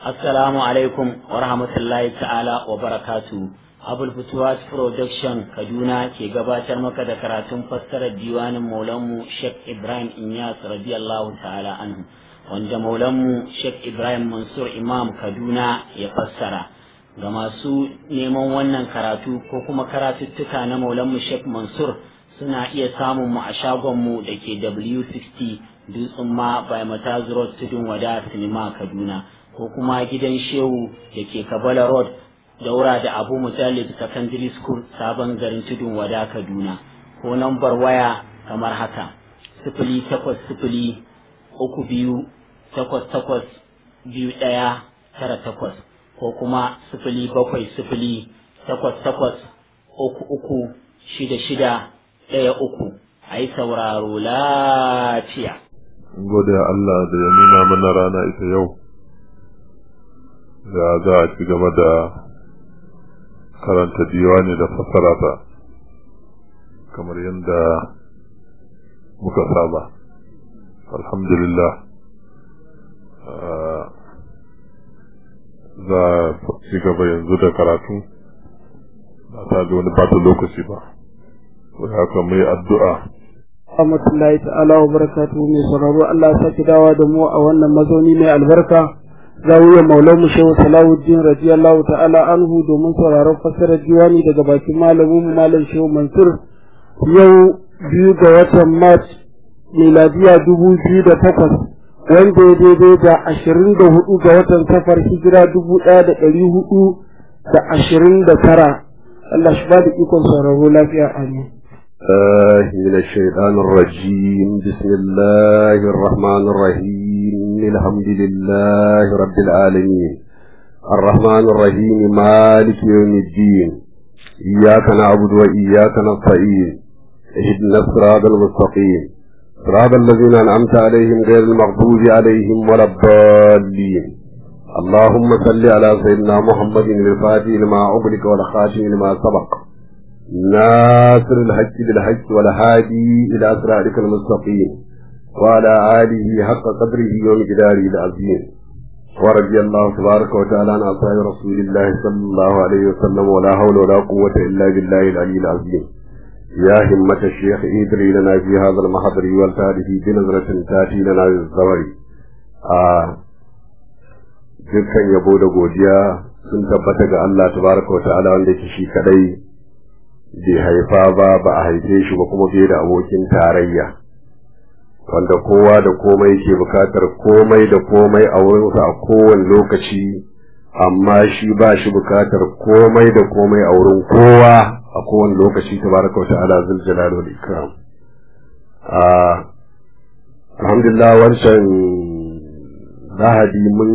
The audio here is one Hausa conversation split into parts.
Assalamu alaikum wa rahmatullahi ta'ala wa barakatu. Abul Futuwas Production Kaduna ke gabatar maka da karatun fassarar diwanin Maulanmu Sheikh Ibrahim Inyas radiyallahu ta'ala anhu wanda Maulanmu Sheikh Ibrahim Mansur Imam Kaduna ya fassara. Ga masu neman wannan karatu ko kuma karatuttuka na Maulanmu Sheikh Mansur suna iya samun mu a shagonmu da ke W60 Dutsen ma by Mataz Road Tudun Wada Sinima Kaduna. ko kuma gidan shehu da ke kabala road daura da abu mujallid secondary school sabon garin tudun wada kaduna ko nambar waya kamar haka sifili takwas sifili uku biyu takwas takwas biyu ɗaya tara takwas ko kuma sifili bakwai sifili takwas takwas uku uku shida shida ɗaya uku a yi sauraro lafiya. Gode Allah da ya nuna mana rana ita yau. da za a ci gaba da karanta diwani da fassara ta kamar yadda muka saba alhamdulillah za a ci gaba yanzu da karatu ba ta da wani bata lokaci ba wai haka mai addu'a rahmatullahi ta'ala wa barakatuhu mai sauraro Allah ya saki dawa da mu a wannan mazauni mai albarka zawiyar maulan mu shehu salahuddin radiyallahu ta'ala anhu domin sauraron fassarar diwani daga bakin malamin mu malam shehu mansur yau biyu ga watan march miladiya dubu biyu da takwas wanda ya daidai da ashirin da hudu ga watan safar hijira dubu ɗaya da ɗari hudu da ashirin da tara Allah shi ba da ikon sauraro lafiya amin. الله من الشيطان الرجيم بسم الله الرحمن الرحيم الحمد لله رب العالمين الرحمن الرحيم مالك يوم الدين إياك نعبد وإياك نستعين اهدنا الصراط المستقيم صراط الذين أنعمت عليهم غير المغضوب عليهم ولا الضالين اللهم صل على سيدنا محمد الفاتح لما أغلق والخاتم لما سبق ناصر الحق بالحق والهادي إلى صراطك المستقيم وعلى آله حق قدره ومقداره العظيم ورضي الله تبارك وتعالى عن أصحاب رسول الله صلى الله عليه وسلم ولا حول ولا قوة إلا بالله العلي العظيم يا همة الشيخ ادري لنا في هذا المحضر والتعرف بنظرة تأتي لنا بالزور آه dukkan yabo da godiya sun tabbata ga Allah tabaraka wa ta'ala wanda yake shi kadai bai haifa ba ba a haife shi ba kuma bai da abokin tarayya wanda kowa da komai ke bukatar komai da komai a wurinsa a kowane lokaci amma shi ba shi bukatar komai da komai a wurin kowa a kowane lokaci ta baraka wata ala zul jalal wal ikram alhamdulillah wancan lahadi mun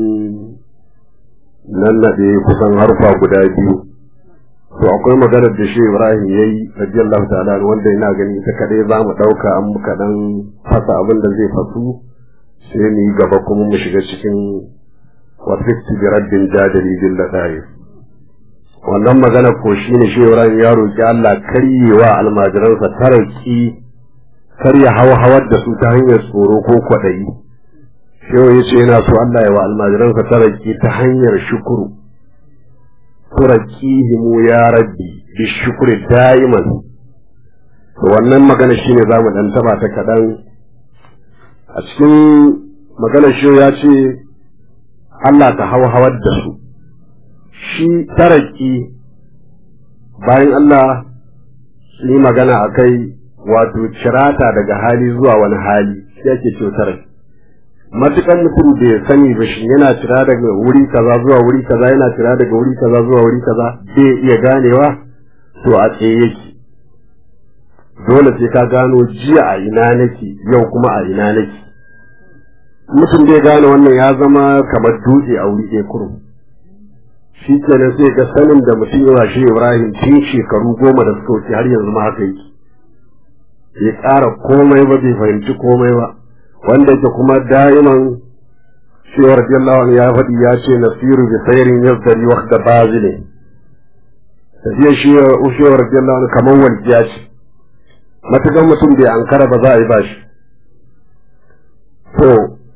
nannaɗe kusan harfa guda biyu to akwai maganar da shi Ibrahim yayi radiyallahu ta'ala wanda ina gani ita kadai za mu dauka an muka dan fasa abin da zai fasu sai mu yi gaba kuma mu shiga cikin wafisti bi raddin jadali bil ladaif wannan magana ko shine shi Ibrahim ya roki Allah karyewa almajiransa taraki karya hawa da su ta hanyar tsoro ko kwadayi shehu yace yana so Allah ya wa almajiransa taraki ta hanyar shukuru turakihimu ya rabbi bi shukri daiman to wannan magana shine zamu dan taba ta kadan a cikin magana shi ya ce Allah ta hawa hawar da su shi taraki bayan Allah su yi magana akai wato cirata daga hali zuwa wani hali shi ake ce taraki matukan mutum bai sani ba shi yana cira daga wuri kaza zuwa wuri kaza yana cira daga wuri kaza zuwa wuri kaza bai iya ganewa to a tsaye yake dole sai ka gano jiya a ina nake yau kuma a ina nake mutum bai gane wannan ya zama kamar dutse a wuri ɗaya kurum shi kenan sai ga sanin da mutum yawa shi Ibrahim tun shekaru goma da suka wuce har yanzu ma haka yake bai ƙara komai ba bai fahimci komai ba wanda yake kuma da'iman cewa radiyallahu anhu ya faɗi ya ce nasiru bi sayrin yazdari waqta bazile tafiya shi ushewa radiyallahu anhu kamar walƙiya ce matukan mutum bai ankara ba za a yi bashi to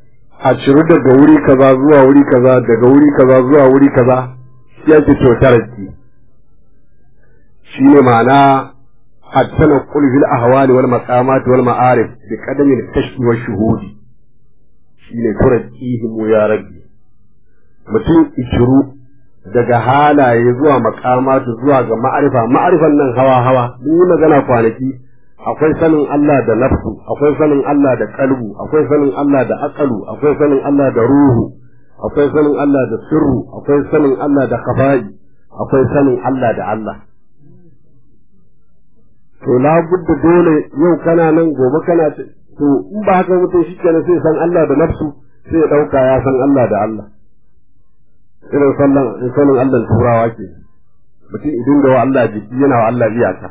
a ciru daga wuri kaza zuwa wuri kaza daga wuri kaza zuwa wuri kaza shi ake cewa taraki shine ma'ana التنقل في الأهوال والمقامات والمعارف بقدم الكشف والشهود shine turakihim ya rabbi mutum ishiru daga halaye zuwa makamatu zuwa ga ma'arifa ma'arifan nan hawa hawa mun yi magana kwanaki akwai sanin Allah da nafsu akwai sanin Allah da kalbu akwai sanin Allah da aqalu akwai sanin Allah da ruhu akwai sanin Allah da sirru akwai sanin Allah da khafa'i akwai sanin Allah da Allah to labudda dole yau kana nan gobe kana to in ba haka mutum shi kenan sai san Allah da nafsu sai ya dauka ya san Allah da Allah irin sallan in sanin Allah turawa ke mutum idan da wa Allah jiki yana wa Allah iyaka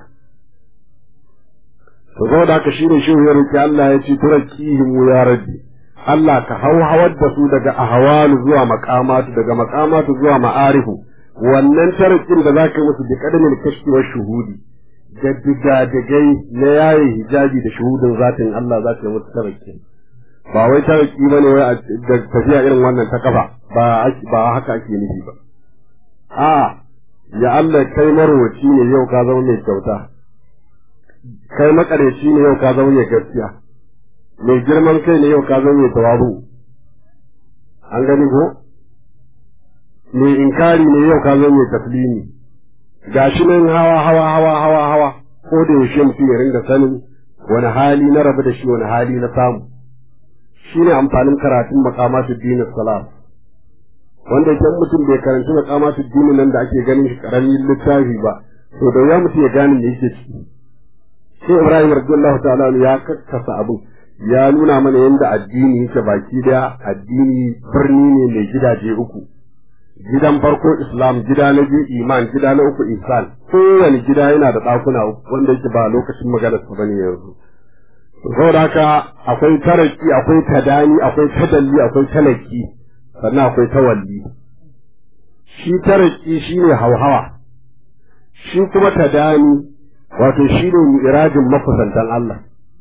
to zo da haka shine shi ya roki Allah ya ce turakihim ya rabbi Allah ka hawar da su daga ahwalu zuwa maqamatu daga maqamatu zuwa ma'arifu wannan tarakin da zaka yi musu bi kadamin kashfi wa shuhudi da digadigai na yaye hijabi da shuhudin zatin Allah za ka yi musu taraki ba wai taraki bane wai da tafiya irin wannan ta kafa ba ba haka ake nufi ba a ya Allah kai marwaci ne yau ka zama mai kyauta kai makareci ne yau ka zama mai gaskiya mai girman kai ne yau ka zama mai tawabu an gani ko mai inkari ne yau ka zama mai taslimi gashi nan hawa hawa hawa hawa hawa ko da yaushe mutum ya ringa sanin wani hali na rabu da shi wani hali na samu shine amfanin karatun makamatu dinin salam wanda idan mutum bai karanci makamatu dinin nan da ake ganin shi karamin littafi ba to da ya mutum ya gane me yake ciki sai Ibrahim radiyallahu ta'ala ya kakkasa abin ya nuna mana yadda addini yake baki daya addini birni ne mai gidaje uku gidan farko islam gida na biyu iman gida na uku ihsan kowane gida yana da ɗakuna uku wanda yake ba lokacin magana su bane yanzu saboda haka akwai taraki akwai tadani akwai tadalli akwai talaki sannan akwai tawalli shi taraki shine hauhawa shi kuma tadani wato shine mi'rajin makusantan Allah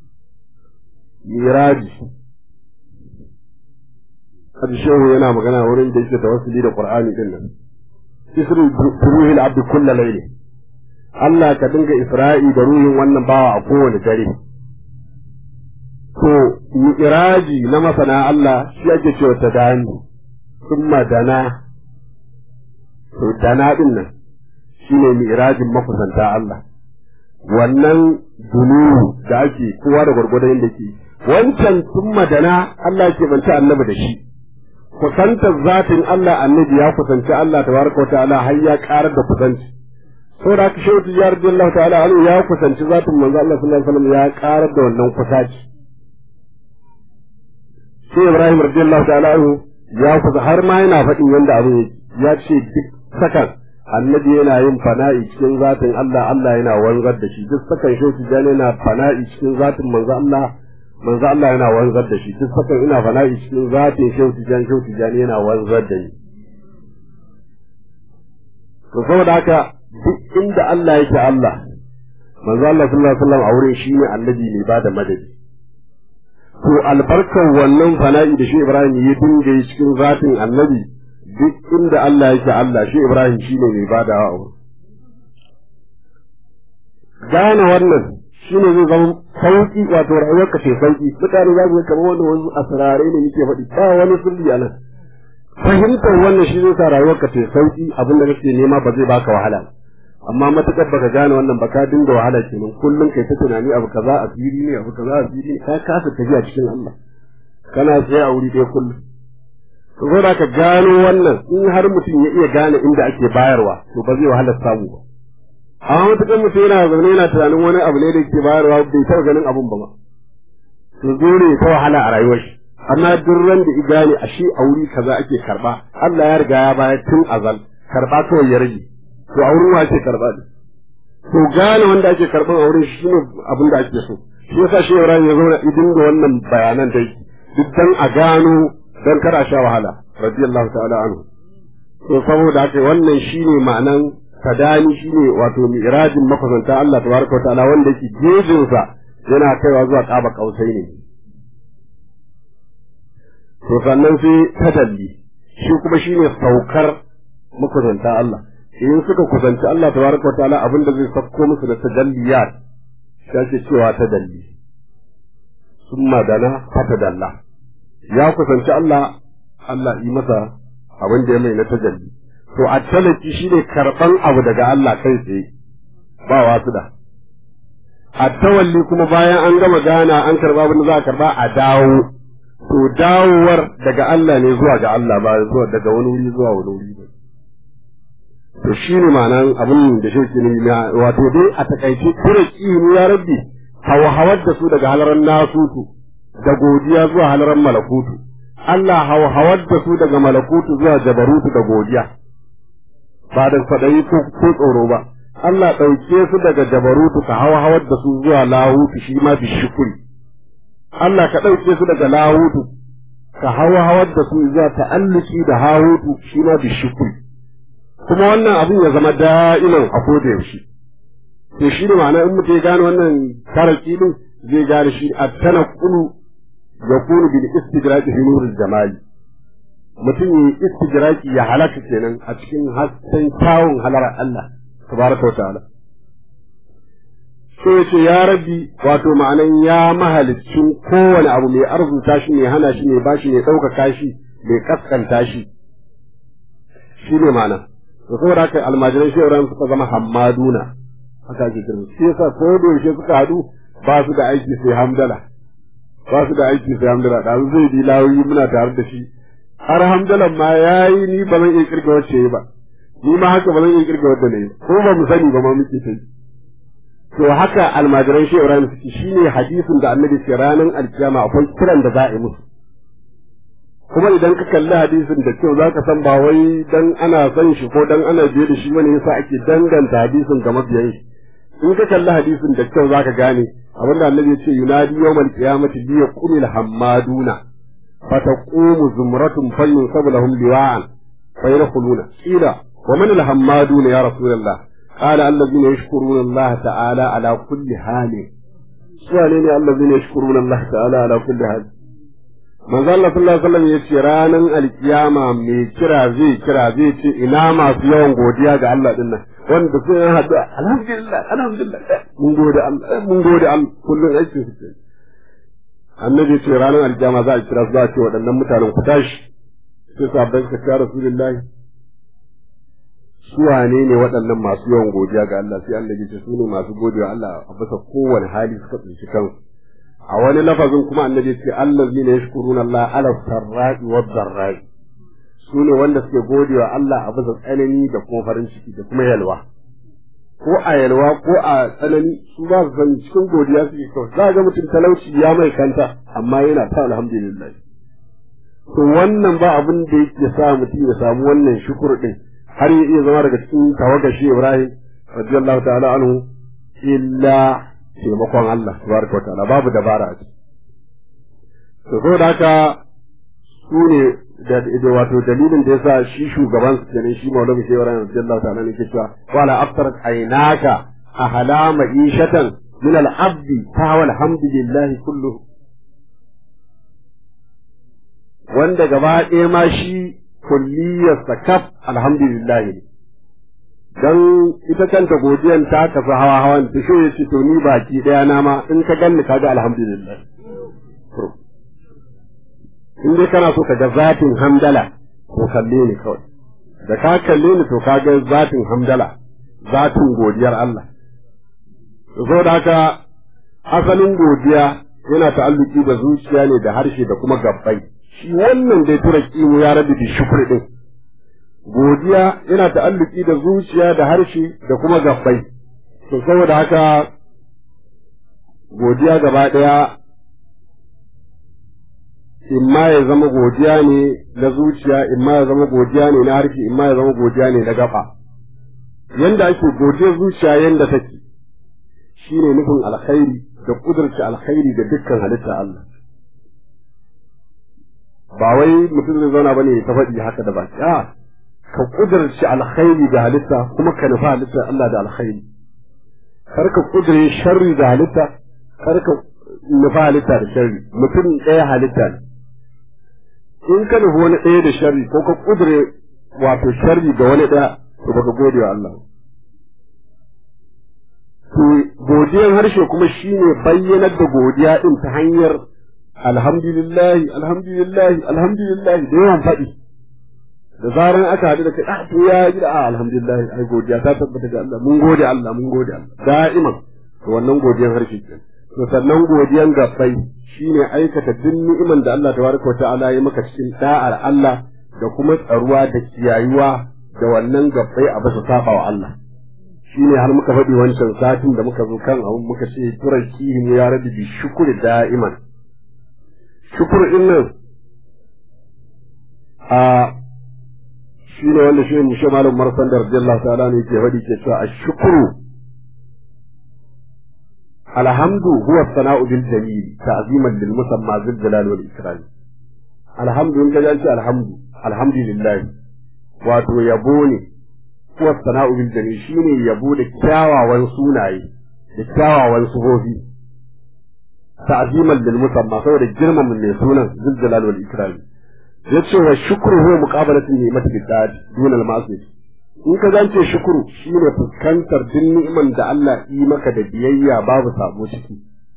miraji hadi shehu yana magana wurin da yake tawassuli da qur'ani din nan isru ruhil abd kullu layli Allah ka dinga isra'i da ruhin wannan bawa a kowane dare to miraji na masana Allah shi ake cewa tadani summa dana to dana din nan shine mirajin makusanta Allah wannan dunu da ake kowa da gwargwadon yadda ke wancan sun madana Allah ke banta annabi da shi kusantar zatin Allah annabi ya kusanci Allah tabaraka ta'ala har ya karar da kusanci saboda haka shehu tijjar radiyallahu ta'ala anhu ya kusanci zatin manzo Allah sallallahu alaihi wasallam ya karar da wannan kusaci sai Ibrahim radiyallahu ta'ala anhu ya kusa har ma yana faɗin yanda abu ya ce duk sakan annabi yana yin fana'i cikin zatin Allah Allah yana wanzar da shi duk sakan shehu tijjar yana fana'i cikin zatin manzo Allah manzo Allah yana wanzar da shi duk sakan ina fana'i cikin zatin shehu tijjar shehu tijjar yana wanzar da ni to saboda haka duk inda Allah yake Allah manzo Allah sallallahu alaihi wasallam a wurin shi ne annabi ne ba da madadi to albarkar wannan fana'i da shi Ibrahim ya dinga yi cikin zatin annabi duk inda Allah yake Allah shi Ibrahim shi ne mai badawa a wurin gane wannan shi ne zai zama sauki wato rayuwarka ce sauki mutane za su yi kamar wanda wasu asirare ne muke faɗi ba wani sirri a nan fahimtar wannan shi zai sa rayuwarka ce sauki abin da kake nema ba zai baka wahala amma matukar baka gane wannan ba ka dinga wahala kenan kullum kai ta tunani abu kaza a fili ne abu kaza a fili ne ka kasa tafiya cikin Allah kana tsaye a wuri ɗaya kullum to zo da ka gano wannan in har mutum ya iya gane inda ake bayarwa to ba zai wahala samu ba amma matukar mutum yana zaune yana tunanin wani abu ne da ke bayarwa bai taɓa ganin abun ba ma to zo ne ta wahala a rayuwar shi amma duk ran da gane a shi a wuri kaza ake karba Allah ya riga ya bayar tun azal karba kawai ya rage to a wurin wa ake karba ne to gane wanda ake karban a wurin shi ne abin da ake so shi yasa shi Ibrahim ya zauna idin da wannan bayanan dai duk dan a gano dan kar a sha wahala radiyallahu ta'ala anhu to saboda haka wannan shine ma'anan kadani shine wato mi'rajin makusanta Allah tabaraka wa ta'ala wanda yake gejinsa yana kaiwa zuwa kaba kausai ne to sannan sai tadalli shi kuma shine saukar makusanta Allah in suka kusanci Allah tabaraka wa ta'ala abin da zai sauko musu da tajalliyat shi ake cewa tadalli summa dana fatadalla ya kusanci Allah Allah yi masa abin da ya mai na tajalli to a talaki shine karban abu daga Allah kai tsaye ba wasu da a tawalli kuma bayan an gama gana an karba abin da za a karba a dawo to dawowar daga Allah ne zuwa ga Allah ba zuwa daga wani wuri zuwa wani wuri ba to shi ne ma'anan abin da shi ke nuna wato dai a takaice kure mu ya rabbi hawar da su daga halaran nasutu da godiya zuwa halaran malakutu Allah hawar da su daga malakutu zuwa jabarutu da godiya ba da kwaɗayi ko tsoro ba Allah ɗauke su daga jabarutu ka hawa hawar da su zuwa lahutu shi ma bi shukuri Allah ka ɗauke su daga lahutu ka hawa hawar da su zuwa ta'alluki da hahutu shi ma bi shukuri kuma wannan abin ya zama da'iman a koda yaushe to shi ne ma'ana in mutum ya gane wannan taraki din zai gane shi a tana kulu ya kunu bil istidraki fi nuril jamali mutum ya istidraki ya halaka kenan a cikin hasken kyawun halar Allah tabaraka wa ta'ala sai ya ce ya rabbi wato ma'anan ya mahalicin kowane abu mai arzuta shi mai hana shi mai bashi mai ɗaukaka shi mai kaskanta shi shi ne ma'ana to saboda haka almajiran shi Ibrahim suka zama hammaduna haka ake kiran shi yasa ko da yaushe suka hadu ba su da aiki sai hamdala ba su da aiki sai hamdala da zai bi lawoyi muna tare da shi har hamdalan ma yayi ni ba zan iya kirga wacce ba ni ma haka ba zan iya kirga wadda ne ko ba mu sani ba ma muke sai to haka almajiran shi Ibrahim suke shine hadisin da Annabi ce ranar alkiyama akwai kiran da za a yi musu kuma idan ka kalli hadisin da kyau zaka san ba wai dan ana son shi ko dan ana biye da shi bane yasa ake danganta hadisin ga mabiyan shi in ka kalli hadisin da kyau zaka gane abin da annabi ya ce yunadi yawmal qiyamati bi yaqumil hammaduna fataqumu zumratun fayunsabu lahum liwa'an fayadkhuluna qila wa man al hammaduna ya rasulullah qala alladhina yashkuruna allah ta'ala ala kulli halin su ne alladhina yashkuruna allah ta'ala ala kulli halin manzo Allah sallallahu alaihi wasallam yace ranan alkiyama mai kira zai kira zai ce ina masu yawan godiya ga Allah din nan wanda sun yi hadu alhamdulillah alhamdulillah mun gode Allah mun gode Allah kullun aikin su annabi ce ranan alkiyama za a kira su za a ce waɗannan mutanen ku tashi sai sabban ka ya rasulullahi su wane ne waɗannan masu yawan godiya ga Allah sai annabi ce su ne masu godiya Allah a bisa kowane hali suka tsinci kansu a wani lafazin kuma annabi ce allazi ne yashkuruna Allah ala sarra'i wa dharra'i su ne wanda suke godewa Allah a bisa tsanani da kuma farin ciki da kuma yalwa ko a yalwa ko a tsanani su ba su san cikin godiya suke kawai za ga mutum talauci ya mai kanta amma yana ta alhamdulillah to wannan ba abin da yake sa mutum ya samu wannan shukur din har ya iya zama daga cikin tawagashi Ibrahim radiyallahu ta'ala anhu illa taimakon Allah tabaraka wa ta'ala babu dabara a ciki to ko da haka su ne da wato dalilin da yasa shi shugaban su kenan shi Maulana Shehu Ibrahim radiyallahu ta'ala ne ke cewa wala aftarat aynaka ahala ma'ishatan min al-abdi fa alhamdulillahi kulluhu wanda gaba ɗaya ma shi kulliyarsa kaf alhamdulillah ne dan ita kanta godiyan ta tafi hawa hawan ta so yace to ni baki daya na ma in ka ganni kaga alhamdulillah in dai kana so ka ga zatin hamdala to kalle ni kawai da ka kalle ni to ka ga zatin hamdala zatin godiyar Allah to da haka asalin godiya yana ta'alluki da zuciya ne da harshe da kuma gabbai shi wannan dai tura kimu ya rabu da shukri din godiya yana ta'alluki da zuciya da harshe da kuma gabbai to saboda haka godiya gaba ɗaya imma ya zama godiya ne na zuciya imma ya zama godiya ne na harshe imma ya zama godiya ne na gaba yanda ake godiyar zuciya yanda take shine nufin alkhairi da kudurta alkhairi da dukkan halitta Allah ba wai mutum zai zauna bane ta faɗi haka da baki a ka kudurci alkhairi da halitta kuma ka nufa halitta Allah da alkhairi kar ka kudure sharri da halitta kar ka nufa halitta da sharri mutum ɗaya halitta ne in ka nufi wani ɗaya da sharri ko ka kudure wato sharri ga wani ɗaya to baka gode wa Allah to godiyan harshe kuma shine bayyanar da godiya din ta hanyar alhamdulillahi alhamdulillahi alhamdulillahi da yawan faɗi da zaran aka haɗu da kai ah to ya yi a alhamdulillahi ai godiya ta tabbata ga Allah mun gode Allah mun gode Allah da'iman to wannan godiyan harshe kenan to sannan godiyan gabbai shine aikata duk ni'iman da Allah tabaraka wa ta'ala ya maka cikin da'ar Allah da kuma tsaruwa da kiyayuwa da wannan gabbai a basa saba wa Allah shine har muka faɗi wancan satin da muka zo kan abun muka ce turakihim ya rabi bi shukuri da'iman shukur din nan a shine wanda shi mushe malam marsan da radiyallahu ta'ala ne ke faɗi ke cewa ashkuru الحمد هو الثناء بالجميل تعظيما للمسمى ذي الجلال والإكرام الحمد إن كان الحمد الحمد لله wato yabo ne kuwa sana'u bil jamil shine yabo da kyawawan sunaye da kyawawan sufofi ta'ziman lil musamma saboda girmama mai sunan zul jalal wal ikram yace wa shukru huwa muqabalatu ni'mati bid dad dun al ma'siyah in ka zance shukuru shine fuskantar duk ni'iman da Allah yi maka da biyayya babu sabo ciki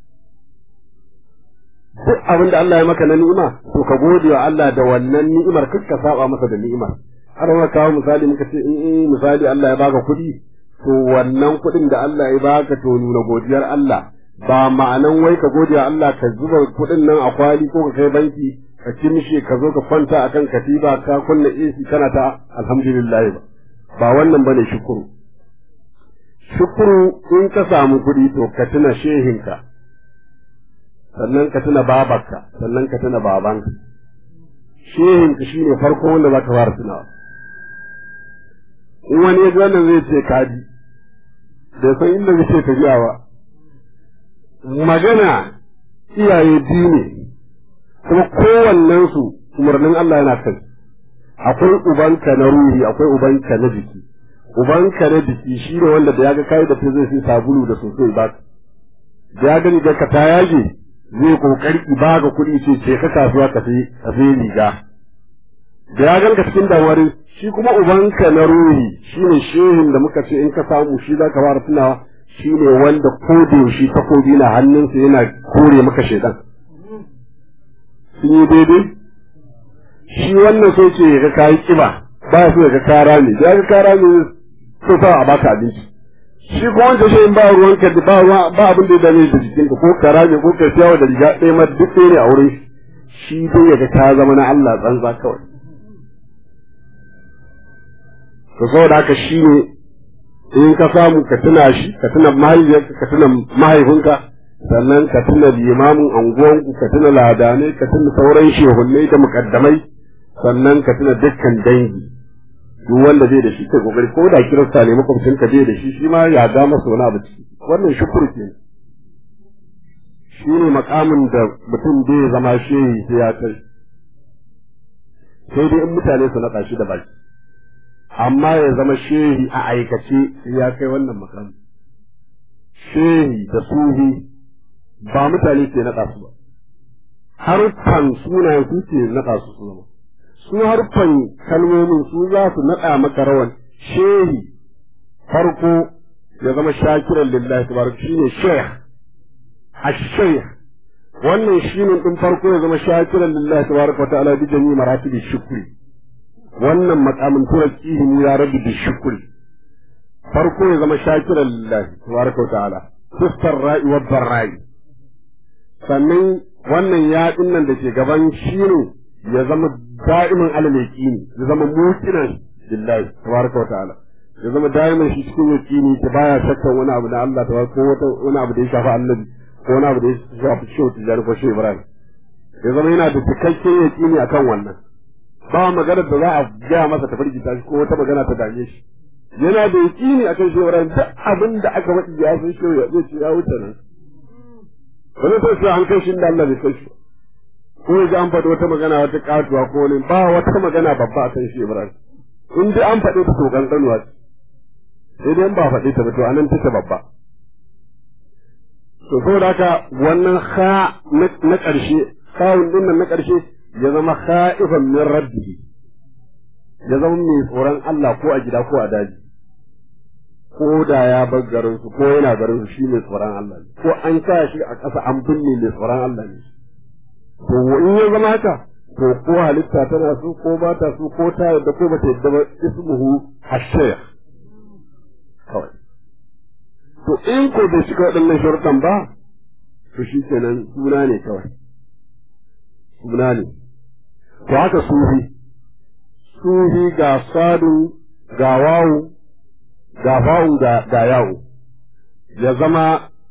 duk abin da Allah ya maka na ni'ima to ka gode wa Allah da wannan ni'imar kar ka saba masa da ni'imar har ma kawo misali muka ce in misali Allah ya baka kuɗi to wannan kuɗin da Allah ya baka to nuna godiyar Allah ba ma'anan wai ka gode wa Allah ka zuba kuɗin nan a kwali ko ka kai banki ka kimshe ka zo ka kwanta akan katiba ka kunna AC kana ta alhamdulillah ba ba wannan bane shukuru shukuru in ka samu kuɗi to ka tuna shehinka sannan ka tuna babarka sannan ka tuna babanka shehinka shine farko wanda za ka fara tunawa in wani ya wannan zai ce kaji da san inda zai ce tafiya ba magana iyaye biyu ne kuma kowannensu umarnin Allah yana kai akwai ubanka na ruhi akwai ubanka na jiki ubanka na jiki shi ne wanda da ya ga kai da ta zai sai sabulu da sosai ba da ya gani da ka ta yage zai kokari ba ga kuɗi ce ce ka kasuwa ka sai ka sai riga da ya ganka cikin damuwar shi kuma ubanka na ruhi shine shehin da muka ce in ka samu shi za ka fara tunawa shine wanda ko da yaushe takobi na hannunsa yana kore maka shaidan sun yi daidai shi wannan so ce ga kayi kiba ba ya so ga kara ne da ga kara ne so sa a baka abinci shi ko wancan shi ba ruwan ka ba ruwa ba abin da ya dame da jikin ka ko kara ne ko ka ciyawa da riga ɗaya ma duk ɗaya ne a wurin shi dai ya ga ka zama na Allah tsantsa kawai to saboda haka shi ne in ka samu ka tuna shi ka tuna mahaifiyarka ka tuna mahaifinka sannan ka tuna limamin anguwanku ka tuna ladanai ka tuna sauran shehunnai da mukaddamai sannan ka tuna dukkan dangi duk wanda zai da shi kai kokari ko da kirista ne makwabcin ka zai da shi shi ma ya ga masa wani abu ciki wannan shukuru ke shi ne makamin da mutum zai zama shehi sai ya kai sai dai in mutane su naɗa shi da baki amma ya zama shehi a aikace sai ya kai wannan makamin shehi da suhi ba mutane ke naɗa su ba harfan sunayen su ke naɗa su su zama su harfan kalmomin su za su naɗa maka rawan shehi farko ya zama shakiran lillahi tabaraka shine sheikh ash-shaykh wannan shine din farko ya zama shakiran lillahi tabaraka wa ta'ala bi jami'i maratibi shukri wannan makamin turakihi ya rabbi bi shukri farko ya zama shakiran lillahi tabaraka wa ta'ala fuskar ra'i wa barra'i sannan wannan yaɗin nan da ke gaban shi ne ya zama da'imin alal yaqini ya zama muqinan billahi tabaraka wa ta'ala ya zama da'imin shi cikin yaqini ta baya shakkan wani abu na Allah ta ko wata wani abu da ya shafi annabi ko wani abu da ya shafi shehu tijjani ko shehu ibrahim ya zama yana da cikakken yaqini akan wannan ba maganar da za a gaya masa ta firgita shi ko wata magana ta dame shi yana da yaqini akan shehu ibrahim duk abin da aka faɗi ya san shehu ya zai ce ya wuce nan wani sai shi an kai shi da Allah bai kai shi ko ya an faɗi wata magana wata katuwa ko wani ba wata magana babba a kan shi Ibrahim in dai an faɗi ta to kankanuwa ce sai dai ba faɗi ta ba to anan take babba to saboda haka wannan ha na ƙarshe kawun din nan na ƙarshe ya zama kha'ifan min rabbihi ya zama mai tsoron Allah ko a gida ko a daji ko da ya bar garin su ko yana garin su shi mai tsoron Allah ne ko an sa shi a ƙasa an binne mai tsoron Allah ne to in ya zama haka to ko halitta tana so ko ba ta so ko ta yadda ko ba ta yadda ba ismuhu hashayh kawai to in ko bai shiga waɗannan sharuɗan ba to shi kenan suna ne kawai suna ne to haka sufi sufi ga sadu ga wawu ga fa'un ga ga yawo ya zama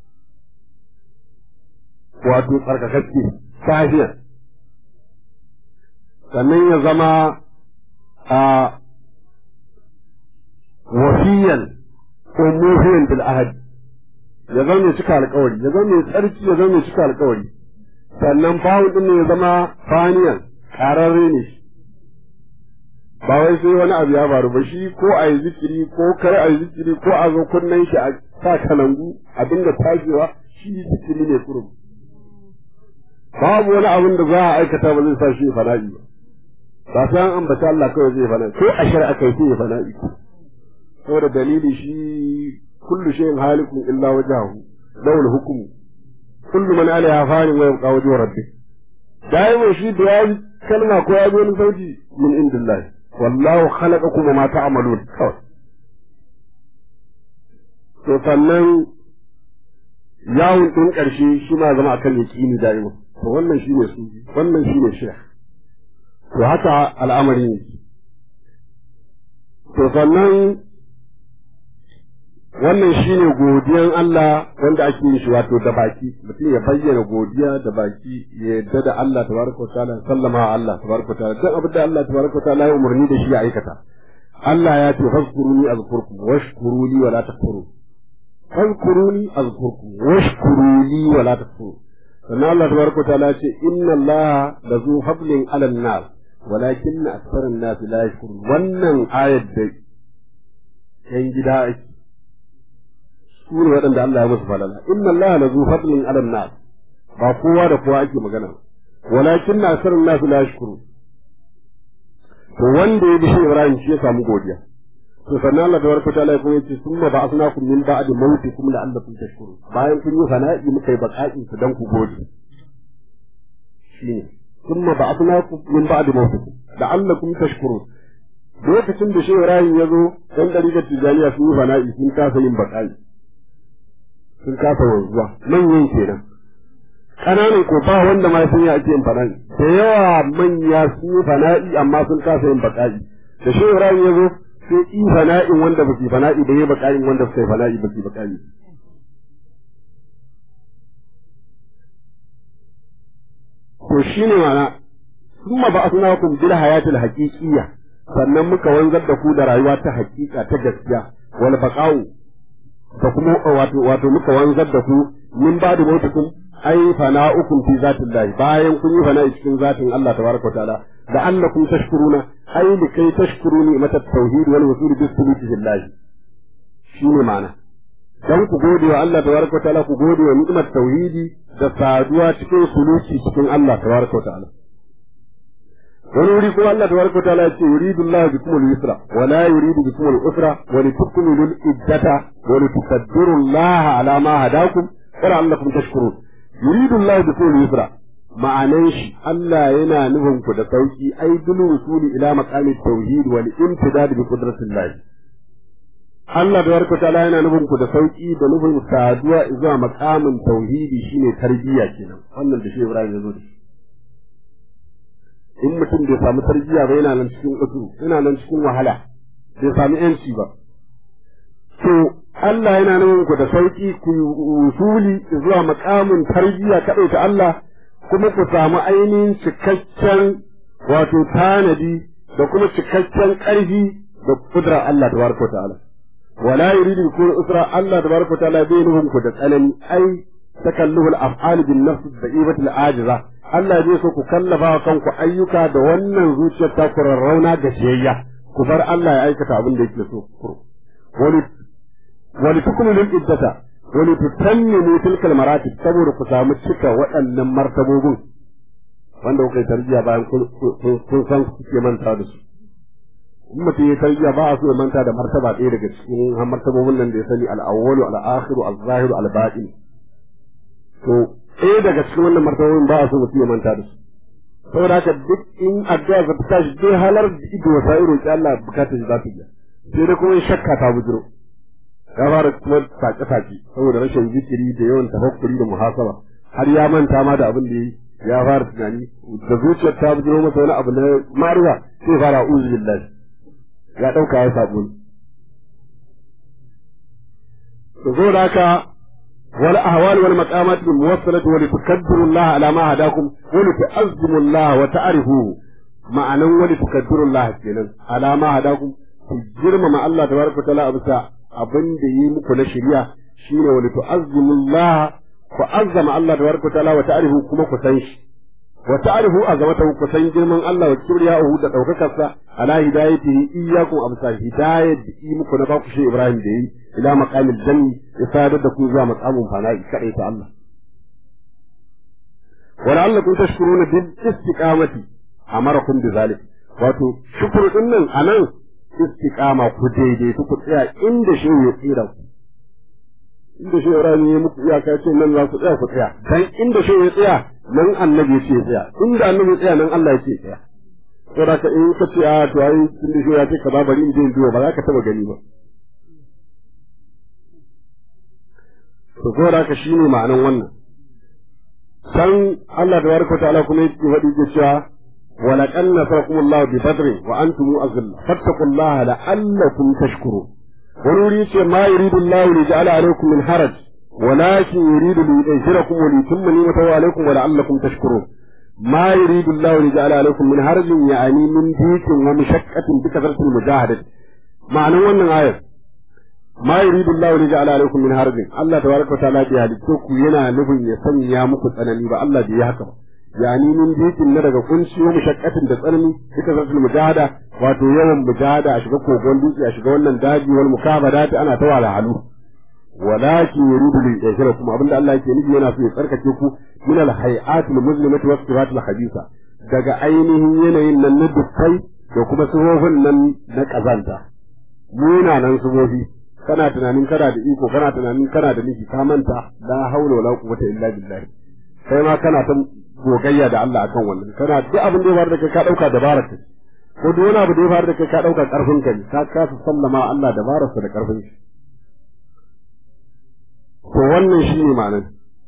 wato tsarkakakke safiya sannan ya zama a wafiyan ko muhiyan bil ahad ya zama mai cika alkawari ya zama mai tsarki ya zama mai cika alkawari sannan fa'un din ne ya zama faniyan ƙararre ne shi ba wai sai wani abu ya faru ba shi ko a yi zikiri ko kar a yi zikiri ko a zo kunnen shi a sa kalangu a dinga tashewa shi zikiri ne kurum babu wani abin da za a aikata ba zai sa shi fana'i ba ba sai an ambata Allah kawai zai fana'i ko a shari'a kai sai fana'i saboda dalili shi kullu shay'in halikun illa wajhahu lawul hukmu kullu man alaiha fanin wa yabqa wajhu rabbih daiman shi da ya kalma ko ya ji wani sauti min indillahi wallahu khalaqakum wa ma ta'malun kawai to sannan yawon din karshe shi ma zama akan yaqini da'ima to wannan shine su wannan shine shekh to haka al'amari ne to sannan wannan shine godiyan Allah wanda ake yin shi wato da baki mutum ya bayyana godiya da baki ya yadda da Allah tabaraka ta'ala sallama wa Allah tabaraka ta'ala duk abin da Allah tabaraka ta'ala ya umarni da shi ya aikata Allah ya ce fazkuruni azkurkum washkuruli wa la takfurun fazkuruni azkurkum washkuruli wa la takfurun sannan Allah tabaraka ta'ala ya ce inna Allah lazu hablin 'alan nas walakin aktharan nas la yashkurun wannan ayat da yan gida ake su ne waɗanda Allah ya musu falala inna Allah la zu fadlin ala nas ba kowa da kowa ake magana walakin na asarun nasu la yashkuru to wanda ya bi shi Ibrahim shi ya samu godiya to sannan Allah tabaraka ta'ala ya ce summa ba'athnakum min ba'di mawtikum la'allakum tashkurun bayan kun yi fana'i muka yi baqa'i ku dan ku gode shine summa ba'athnakum min ba'di mawtikum la'allakum tashkurun lokacin da shi Ibrahim ya zo dan dariƙar tijaniya sun yi fana'i sun kasa yin baqa'i sun kasa wanzuwa manyan kenan ƙananan ko ba wanda ma sun yi ake yin fana'i da yawa manya sun yi fana'i amma sun kasa yin baƙa'i da shi Ibrahim ya zo sai yi fana'in wanda ba su fana'i da yi baƙa'in wanda suka yi fana'i ba su baƙa'i to shine mana summa ba'athnakum bil hayatil haqiqiyya sannan muka wanzar da ku da rayuwa ta haƙiƙa ta gaskiya wal baqa'u da kuma wato wato muka wanzar da ku min ba da mutukum ai fana'ukum fi zatillahi bayan kun yi fana'i cikin zatin Allah tabaraka wa ta'ala da annakum tashkuruna ai li kai tashkuruni mata tauhid wal wusul bis suluki billahi shine ma'ana dan ku gode wa Allah tabaraka wa ta'ala ku gode wa ni'mat tauhidi da saduwa cikin suluki cikin Allah tabaraka wa ta'ala wani wuri kuma Allah tabaraka wa ta'ala yace yuridu Allah bikum al-yusra wa la yuridu bikum al-usra wa litukmilu al-iddata wa litukaddiru Allah ala ma hadakum wa la'allakum tashkurun yuridu Allah bikum al-yusra ma'anan shi Allah yana nufin ku da sauki ai dulu rusuli ila maqami tauhid wal imtidad bi qudratillah Allah tabaraka wa ta'ala yana nufin ku da sauki da nufin saduwa zuwa maqamin tauhidi shine tarbiyya kenan wannan da shi Ibrahim ya zo da shi in mutum bai samu tarbiyya ba yana nan cikin usuru yana nan cikin wahala bai samu yanci ba to Allah yana nan ku da sauki ku usuli zuwa makamin tarbiyya kadai ta Allah kuma ku samu ainihin cikakken wato tanadi da kuma cikakken ƙarfi da kudura Allah tabaraka ta'ala wala yuridu bikum usra Allah tabaraka ta'ala bai nufin ku da tsanani ai takalluhul af'al bin nafs da'ibatul ajiza Allah zai so ku kallafa wa kanku ayyuka da wannan zuciyar ta kurarrauna da jiyayya ku bar Allah ya aikata abin da yake so wani wani tukmilul iddata wani tutammimu tilkal maratib saboda ku samu cika waɗannan martabobin wanda kuka yi tarbiyya bayan kun san kuke manta da su in mutum ya tarbiyya ba a so ya manta da martaba ɗaya daga cikin martabobin nan da ya sani al-awwalu al-akhiru al-zahiru al-batin to ɗaya daga cikin wannan martabobin ba a so mutum ya manta da su saboda haka duk in addu'a ka fita shi dai halar da ido wasa iro ki Allah bukatar shi za ta biya sai dai kuma shakka ta bujiro ya fara kuma sake sake saboda rashin zikiri da yawan tafakkuri da muhasaba har ya manta ma da abin da yi ya fara tunani da zuciyar ta bujiro masa wani abu na mariya sai fara uzu billahi ya dauka ya sabo to saboda haka والأهوال والمقامات الموصلة ولتكبروا الله على ما هداكم ولتعظموا الله وتعرفوه معنى ولتكبروا الله كينا على ما هداكم تجرم مع الله تبارك وتعالى أبسا أبن دي مكو نشريا شين ولتعظموا الله فعظم الله تبارك وتعالى وتعرفوه كما كتنش وتعرفوا عظمته كتن جرم الله وكبرياءه تتوككسا على هدايته إياكم أبسا هداية دي مكو نباكو شيء إبراهيم دي ila maqamil janni ya sadar da ku zuwa maqamin fana'i kadai ta Allah wa la'allakum tashkuruna bil istiqamati amarakum bi zalik wato shukuru din nan anan istiqama ku daidai ku tsaya inda shi ya tsira ku inda shi Ibrahim ya muku iyaka ce nan za ku tsaya ku tsaya dan inda shi ya tsaya nan annabi ya ce tsaya inda annabi ya tsaya nan Allah ya ce tsaya saboda ka in ka ce a to ai inda shi ya ce ka ba bari in je in duba ba za ka taba gani ba to saboda haka shine ma'anan wannan san Allah tabaraka ta'ala kuma yake faɗi ke cewa wa laqad nasarakum Allah bi badr wa antum azilla fattaqullaha la'allakum tashkurun wani wuri ce ma yuridu Allah li ja'ala alaykum min haraj ولكن يريد ليطهركم وليتم نعمته عليكم ولعلكم تشكرون ما يريد الله ليجعل عليكم من حرج يعني من ضيق ومشقة بكثرة المجاهدة معنى wannan ayar ma yuridu Allah li ja'ala alaykum min harjin Allah tabaraka ta'ala bi halittu ku yana nufin ya sanya muku tsanani ba Allah bai yi haka ba yani min dikin na daga kunci wa mushaqqatin da tsanani duka zartul mujahada wato yawan mujahada a shiga kogon dutse a shiga wannan daji wal mukabadati ana ta wala halu walakin yuridu li yashrakum abinda Allah yake nufi yana so ya tsarkake ku min al hay'atil muslimati was sifatil khabisa daga ainihin yanayin nan na dukkai da kuma suhofin nan na kazanta munanan suhofi kana tunanin kana da iko kana tunanin kana da miji ka manta la haula wala quwwata illa billah kai ma kana ta gogayya da Allah akan wannan kana duk abin da ya faru da kai ka dauka dabarar ka ko duk wani abu da ya faru da kai ka dauka karfin ka ne ka kasa sallama Allah dabararsa da karfin shi to wannan shine ma'anar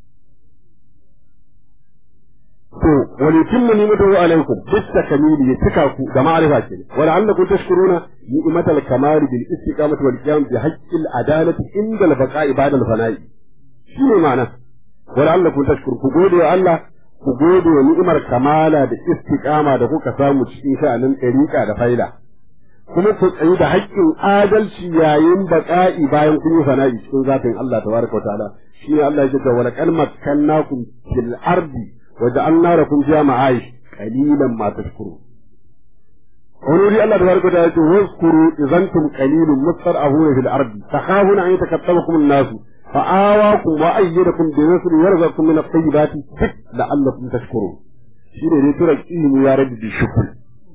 to wani timmu ni mutu alaikum bitta kamili ya cika ku da ma'arifa ke wa la'allakum tashkuruna ni'matal kamali bil istiqamati wal qiyam bi haqqil adalati inda al baqa'i ba'da al fana'i shine ma'ana wa la'allakum tashkurun ku gode wa Allah ku gode wa ni'imar kamala da istiqama da kuka samu cikin sha'anin ɗariƙa da faida kuma ku tsayi da haƙƙin adalci yayin baƙa'i bayan kun yi fana'i cikin zafin Allah tabaraka wa ta'ala shine Allah ya ce wa laqad makkannakum fil ardi وجعلنا لكم فيها معايش قليلا ما تشكرون ونوري الله تبارك وتعالى واذكروا إذا أنتم قليل مسترعون في الأرض تخافون أن يتكتبكم الناس فآواكم وأيدكم بنصر ورزقكم من الطيبات لعلكم تشكرون شيء ne tura ilimi ya rabu da shukr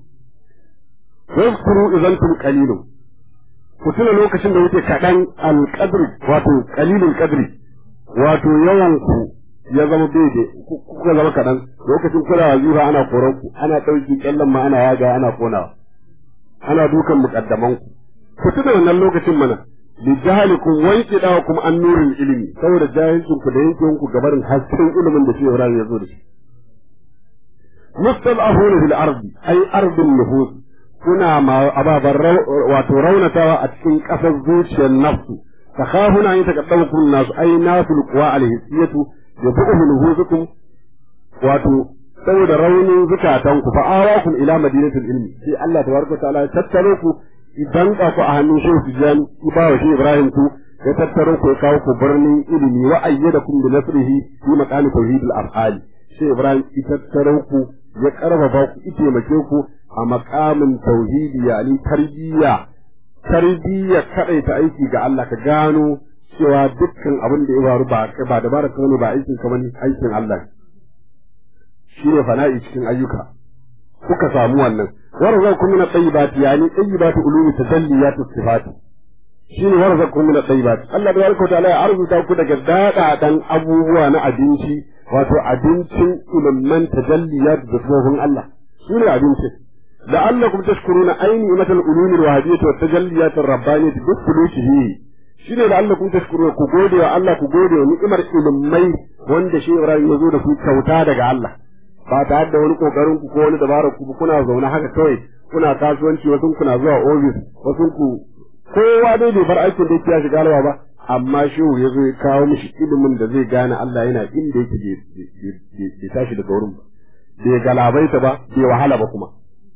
واذكروا إذا أنتم قليل ku tuna lokacin da wuce kaɗan alƙadri wato ƙalilin ƙadri wato yawan ku ya zama daidai kuka zama kaɗan lokacin kuna wazifa ana koran ku ana ɗauki ƙyallen ma ana yaga ana konawa ana dukan muƙaddaman ku ku tuna wannan lokacin mana li jahalikum wanke dawa kuma an nurin ilimi saboda jahilcin ku da yankin ku gabarin hasken ilimin da shi Ibrahim ya zo da shi mustad'afuna fil ardi ay ardin nufus kuna ma ababan wato raunatawa a cikin ƙasar zuciyar nafsu takhafuna an yataqaddamukum nasu ay nasul quwa alhisiyatu ya fi uhu nuhuzukum wato saboda raunin zukatanku fa awakum ila madinatul ilmi sai Allah tabaraka ta'ala ya tattaro ku idan ka ku a hannun shehu Tijjani ku ba wa shi Ibrahim ku ya tattaro ku ya kawo ku birnin ilimi wa ayyadakum bi nasrihi fi maqami tauhidil af'ali shi Ibrahim ya tattaro ku ya karfafa ku ya taimake ku a maqamin tauhidi yani tarbiyya tarbiyya kadaita aiki ga Allah ka gano cewa dukkan abin da ya faru ba ba dabara ka ne ba aikin ka bane aikin Allah shine fana'i cikin ayyuka kuka samu wannan warzakum min at-tayyibati yani tayyibatu ulumi tajalliyat as-sifat shine warzakum min at-tayyibati Allah da yarko ta'ala ya arzuta ku daga dada dan abubuwa na abinci wato abincin ilman tajalliyat da sifofin Allah shine abincin la'allakum tashkuruna ayni imatal ulumi al-wahdiyyah wa tajalliyat ar-rabbaniyyah bi sulukihi shine la'allakum tashkuruna ku gode wa Allah ku gode wa ni'imar ilmai wanda shi Ibrahim ya zo da ku kyauta daga Allah ba tare da wani kokarin ku ko wani dabarar ku kuna zaune haka kawai kuna kasuwanci wasu kuna zuwa ofis wasu ku kowa dai bai bar aikin da yake ya shiga lawa ba amma shehu ya zo ya kawo mishi ilimin da zai gane Allah yana inda yake bai tashi daga wurin ba bai galabaita ba bai wahala ba kuma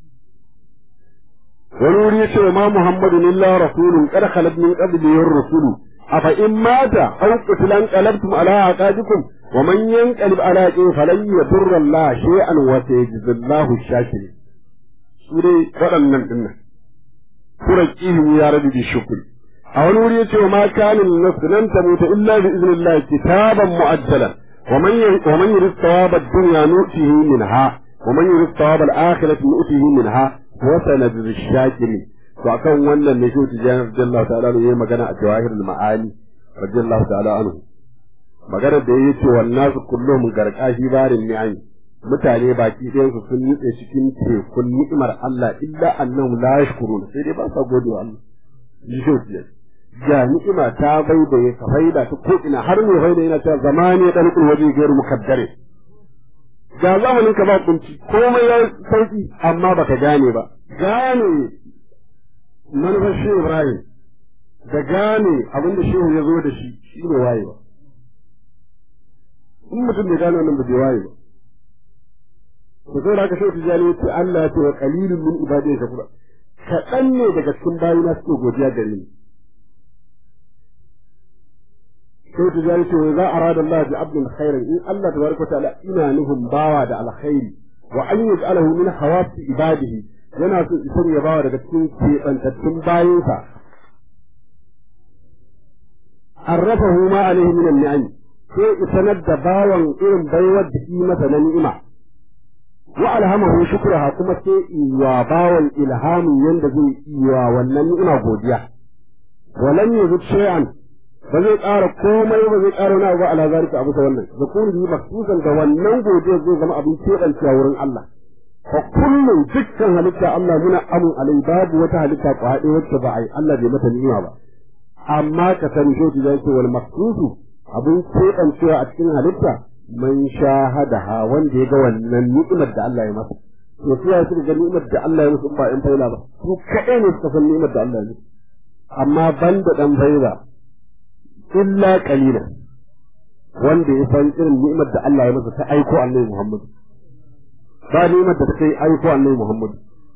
wani wuri ya ce wa ma muhammadun illa rasulun qad khalat min qablihi ar-rusulu afa in mata aw qutilan qalabtum ala aqabikum wa man yanqalib ala aqi falan yadurra Allah shay'an wa sayajzillahu shakirin su dai waɗannan dinnan turaqihim ya rabbi bi shukri a wani wuri ya ce wa ma kana nafsu lan tamuta illa bi idnillah kitaban mu'ajjalan wa man wa man yurid thawaba ad-dunya nu'tihi minha wa man yurid thawaba al-akhirati nu'tihi minha wa sanajzi shakirin to akan wannan ne shi tijani radiyallahu ta'ala anhu yayi magana a jawahirul ma'ani radiyallahu ta'ala anhu magana da yayi ce wannan su kullum garkashi barin ni'ami mutane baki ɗayan su sun nutse cikin tekun ni'imar Allah illa annahum la yashkuruna sai dai ba sa gode wa Allah shi shi tijani ga ni'ima ta bai da ya faida ta ko ina har ne faida yana cewa zamani dan kul waje gairu mukaddare ga zamanin ka ba kunci komai ya sauki amma baka gane ba gane manufar shehu Ibrahim da gane abin da shehu ya zo da shi shi ne waye ba. In mutum bai gane wannan ba bai waye ba. Ku sai da aka shehu tijjani ya ce Allah ya ce wa qalilun min ibadiy shakura. Kaɗan ne daga cikin bayina suke godiya gare ni. Shehu tijjani ce wa za a rada Allah bi abdin khairan in Allah tabaraka ta'ala ina nufin bawa da alkhairi wa an yaj'alahu min hawasi ibadihi yana so isar ya bawa daga cikin keɓantattun bayansa arrafahu ma alaihi min an-ni'am sai isanar da bawan irin baiwar da shi masa na ni'ima wa alhamahu shukraha kuma sai wa bawan ilhamin yanda zai iya wannan ni'ima godiya walan yuzid shay'an ba zai ƙara komai ba zai ƙara wani abu ala zalika abu wannan da kuma maksusan da wannan godiya zai zama abin keɓancewa wurin Allah fa kullum dukkan halitta Allah muna amun alai babu wata halitta kwaɗe wacce ba a yi Allah bai mata ni'ima ba amma ka sani shi da yake wal maqsusu abin keɓancewa a cikin halitta man shahadaha wanda ya ga wannan ni'imar da Allah ya masa to su ya suka ga ni'imar da Allah ya musu ba in faila ba su kaɗai ne suka san ni'imar da Allah ya musu amma banda dan faila illa qalila wanda ya san irin ni'imar da Allah ya masa ta aiko Annabi Muhammad ba ni'imar da ta kai aiko Annabi Muhammad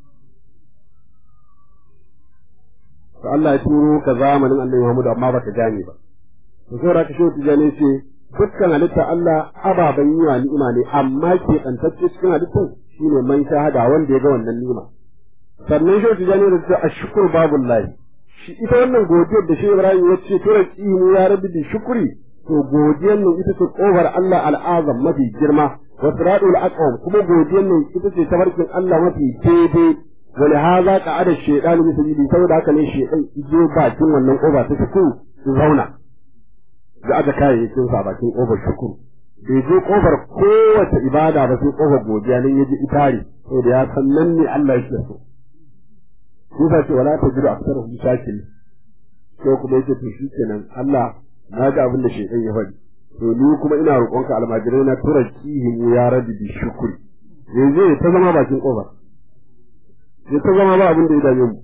to Allah ya turo ka zamanin Annabi Muhammad amma baka gane ba to saboda ka shi tijani ce dukkan halitta Allah ababen yi wa ni'ima ne amma ke tsantacce cikin halittun shine man shahada wanda ya ga wannan ni'ima sannan shi tijani da ta ashkur babullahi shi ita wannan godiyar da shi Ibrahim ya ce tura qimu ya rabbi bi shukri to godiyar nan ita ce kofar Allah al'azam mafi girma wa siradul aqwam kuma godiyar nan ita ce tabarkin Allah mafi daidai wani haza ka'ada shaytan bi sabili saboda haka ne shaytan ido bakin wannan kofa ta cikin zauna da aka kayayyakin sa bakin kofar shukuru bai je kofar kowace ibada ba sai kofar godiya nan yaji itari saboda ya san nan ne Allah yake so Musa ce wala ta jiru aksar hu shakiri sai kuma yake to shikenan Allah na ga abin da shaytan ya faɗi to ni kuma ina roƙonka almajirai na tura kihin ya rabi bi shukuri yanzu ta zama bakin kofar ya ta zama ba abin da ya dame mu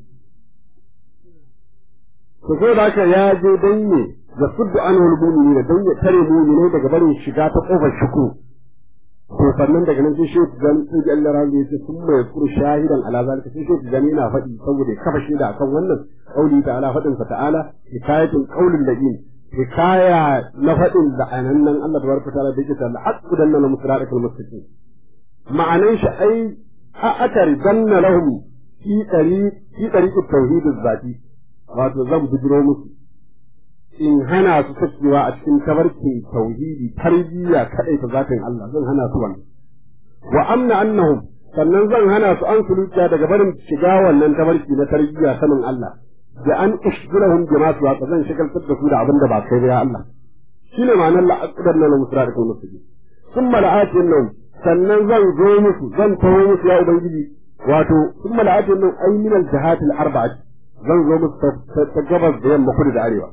to sai da haka ya je dan ne da suddu anul mu'minina dan ya tare mu'minai daga barin shiga ta kofar shuku to sannan daga nan sai shi dan sai Allah razi ya ce sun mai kuru shahidan ala zalika sai shi dan yana faɗi saboda ya kafa shaida akan wannan qauli ta'ala faɗin sa ta'ala hikayatul qaulil ladin hikaya na faɗin da anannan Allah tabaraka ta'ala da yake ta haqqu danna na musra'atul mustaqim ma'anan shi ai a akari danna lahum fi ɗari fi ɗari tauhidin zati wato zan bujiro musu in hana su sakewa a cikin tabarkin tauhidi tarbiyya kadai ta zatin Allah zan hana su wannan wa amna annahum sannan zan hana su an sulukiya daga barin shiga wannan tabarki na tarbiyya sanin Allah da an ishgirahum bima su haka zan shigaltar da su da abin da ba kai ba ya Allah shine ma'anar la'aqdar na musra da kuma musu summa la'atin nan sannan zan zo musu zan taho musu ya ubangiji wato summa la'atin nan ay min al-jahat al-arba'ati zan zo musu ta gabas da yamma kudu da arewa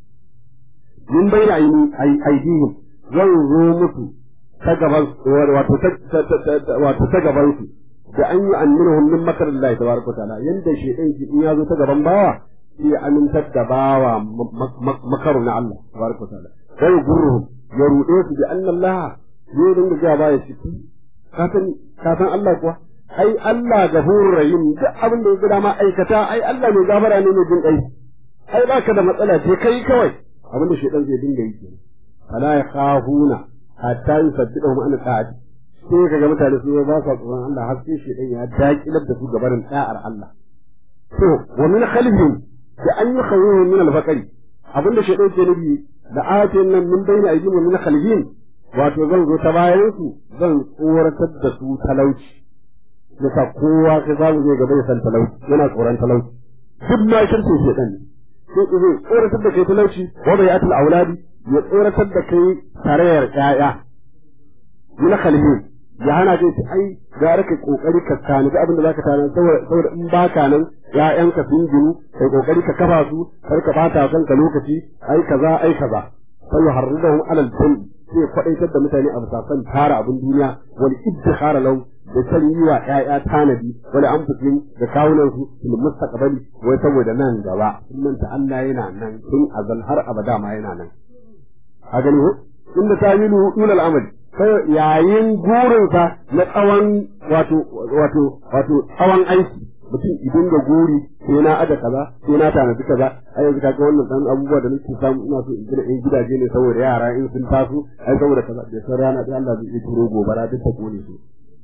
min bayna aini aidihim zan zo musu ta gaban wato ta wato ta gaban su da an yi annuhum min makar Allah tabaraka ta'ala yanda shedan shi in ya zo ta gaban bawa sai ya amintar da bawa makaru na Allah tabaraka ta'ala sai gurruhum ya rude su bi anna Allah zai dinga ga baya ciki ka san ka san Allah kuwa ai Allah gafurur rahim duk abin da ya dama aikata ai Allah mai gafara ne mai jin kai ai baka da matsala ce kai kawai abin da shedan zai dinga yi kenan fala yakhafuna hatta yusaddidahum an ta'ati sai kaga mutane su ba sa tsoron Allah har sai shedan ya dakilar da su gabarin da'ar Allah to wa min khalfihim da an yi khawuhu min al-faqri abin da shedan ke nufi da ayatin nan min bayna aydihim wa min khalfihim wato zan zo ta bayan su zan tsoratar da su talauci yasa kowa ka zamu je gaba ya san talauci yana tsoron talauci duk ma shirke shedan ne sai ku zai tsoratar da kai talauci wa bai atul auladi ya tsoratar da kai tarayyar ƴaƴa min khalfihim ya hana kai ce ai gara kai kokari ka tani abin da zaka tana saboda in baka nan ƴaƴanka sun ginu kai kokari ka kafa su kar ka bata kanka lokaci ai kaza ai kaza sai ya harridahum alal jinn sai kwadaitar da mutane a bisa tara abin duniya wal iddikhara lahu da san yi wa ƴaƴa tanadi wani anfusin da kawunan su fil mustaqbali wai saboda nan gaba sunan ta Allah yana nan tun azal har abada ma yana nan a gani ko inda ta yi dul al'amali sai yayin gurinsa na tsawon wato wato wato tsawon aiki mutum idan da guri sai na aje kaza sai na tanadi kaza ai yanzu kaga wannan dan abubuwa da nake samu ina so in gina in gidaje ne saboda yara in sun taso ai saboda kaza da san rana da Allah zai turo gobara duk ta kone su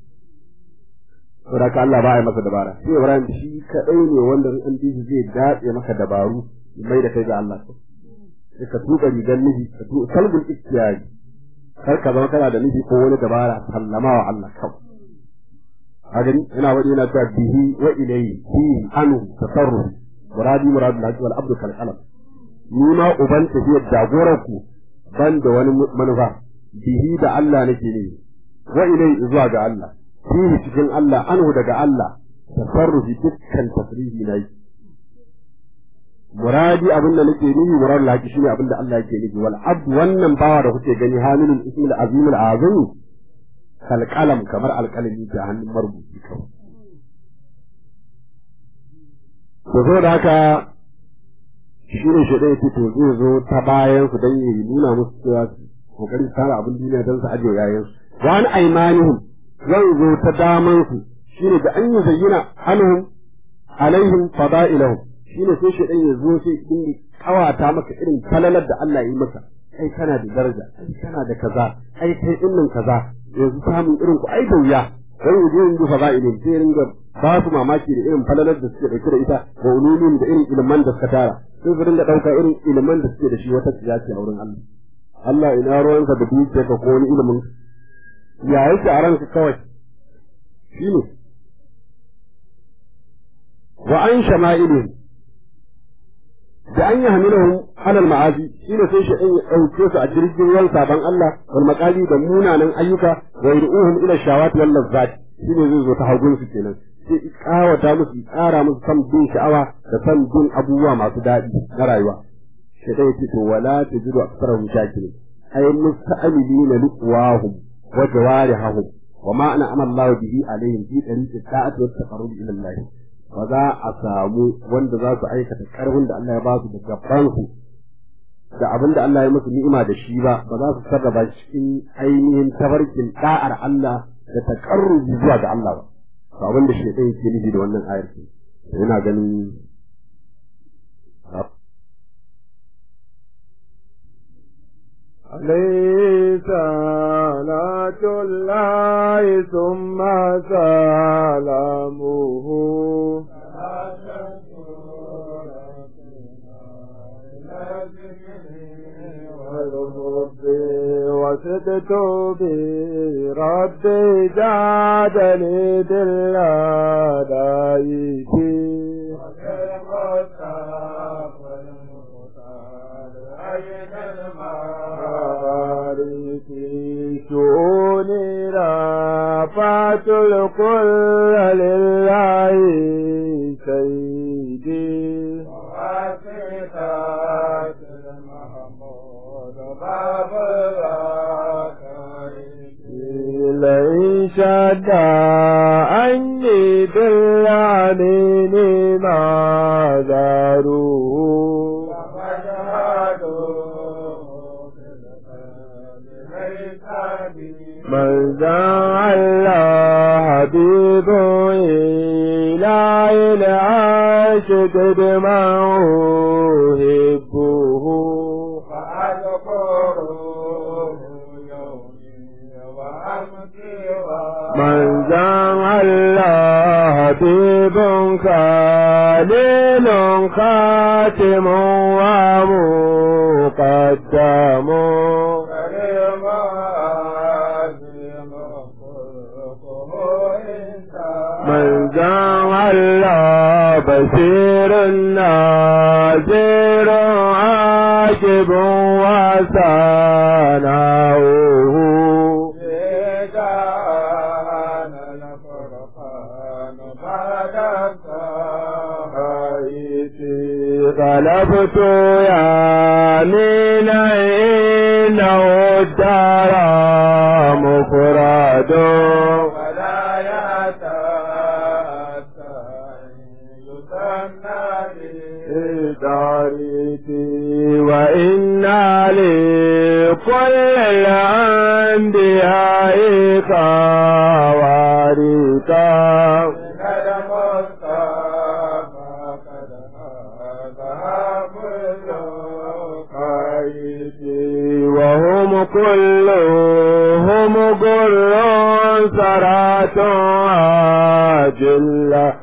saboda Allah ba ya masa dabara sai Ibrahim shi kadai ne wanda in an dishi zai dace maka dabaru mai da kai ga Allah sai ka tuka rigar miji ka tuka kalbul ikhtiyari kar ka zama kana da miji ko wani dabara sallama wa Allah kawai a gani ina wadi yana cewa bihi wa ilayhi fi anu tasarruf muradi muradu laki wal abdu kal qalam ni ma uban tafiyar jagorar ku ban da wani manufa bihi da Allah nake ne wa ilayhi zuwa ga Allah fihi cikin Allah anhu daga Allah tasarrufi dukkan tasrifi na yi muradi abin da nake nufi murad laki shine abin da Allah yake nufi wal abd wannan bawa da kuke gani hamilul ismil azim al azim kal qalam kamar alqalami da hannun marubuci kawai to zo da haka shine shi da yake to zai zo ta bayan su dan yi nuna musu cewa kokarin tsara abin duniya dan su ajiye yayin su wa an aymanihum zan zo ta daman su shine da an yi zayyana anhum alaihim fada'ilahum shine sai shi ya zo sai din kawata maka irin falalar da Allah ya yi maka ai kana da daraja ai kana da kaza ai kai dinnin kaza yanzu samun irin ku ai da wuya dan yaje yin dufa fa'ilin sai ringa ba su mamaki da irin falalar da suke dauke da ita da ulumin da irin ilman da suka tara sai su ringa dauka irin ilman da suke da shi wata siyasa a wurin Allah Allah ina ruwanka da dukiyarka ko wani ilimin ya yake a ranka kawai shine wa an shama'ilihim da an yi hamilahum alal ma'azi shine sai shi ya dauke su a jirgin ruwan saban Allah wal maqali da munanan ayyuka wa yur'uhum ila shawati wal lazzat shine zai zo ta hagun su kenan sai kawata musu tsara musu san bin sha'awa da san bin abubuwa masu daɗi na rayuwa sai dai ce to wala tajidu aktharahum shakirin ay musta'amilina liqwahum wa jawarihum wa ma ana amallahu bihi alaihim fi tariqi ta'ati wa taqarrub ila Allah ba za a samu wanda za su aikata karfin da Allah ya ba su da gabansu da abin da Allah ya musu ni'ima da shi ba ba za su sarrafa cikin ainihin tabarkin da'ar Allah da takarrubi zuwa ga Allah ba to abin da shaitan yake nufi da wannan ayar ce yana ganin عليه صلاة الله ثم سلامه والرب وستر مدت برب جادني بالأداء في شؤوني رفعت الكل لله سيدي واسطات المحمود باب لئن شد عني بالعنين ما داروا من زعل حبيب إلى العاشق دمعه هبه من زعل حبيب خليل خاتم ومقدم من زعل بشير ناظر عاجب وسناؤه غلبت يا من إنه الدار مفرد ولا دارتي وإنا لكل الأنبياء خوارقا وهم كلهم قر سرات عاجلة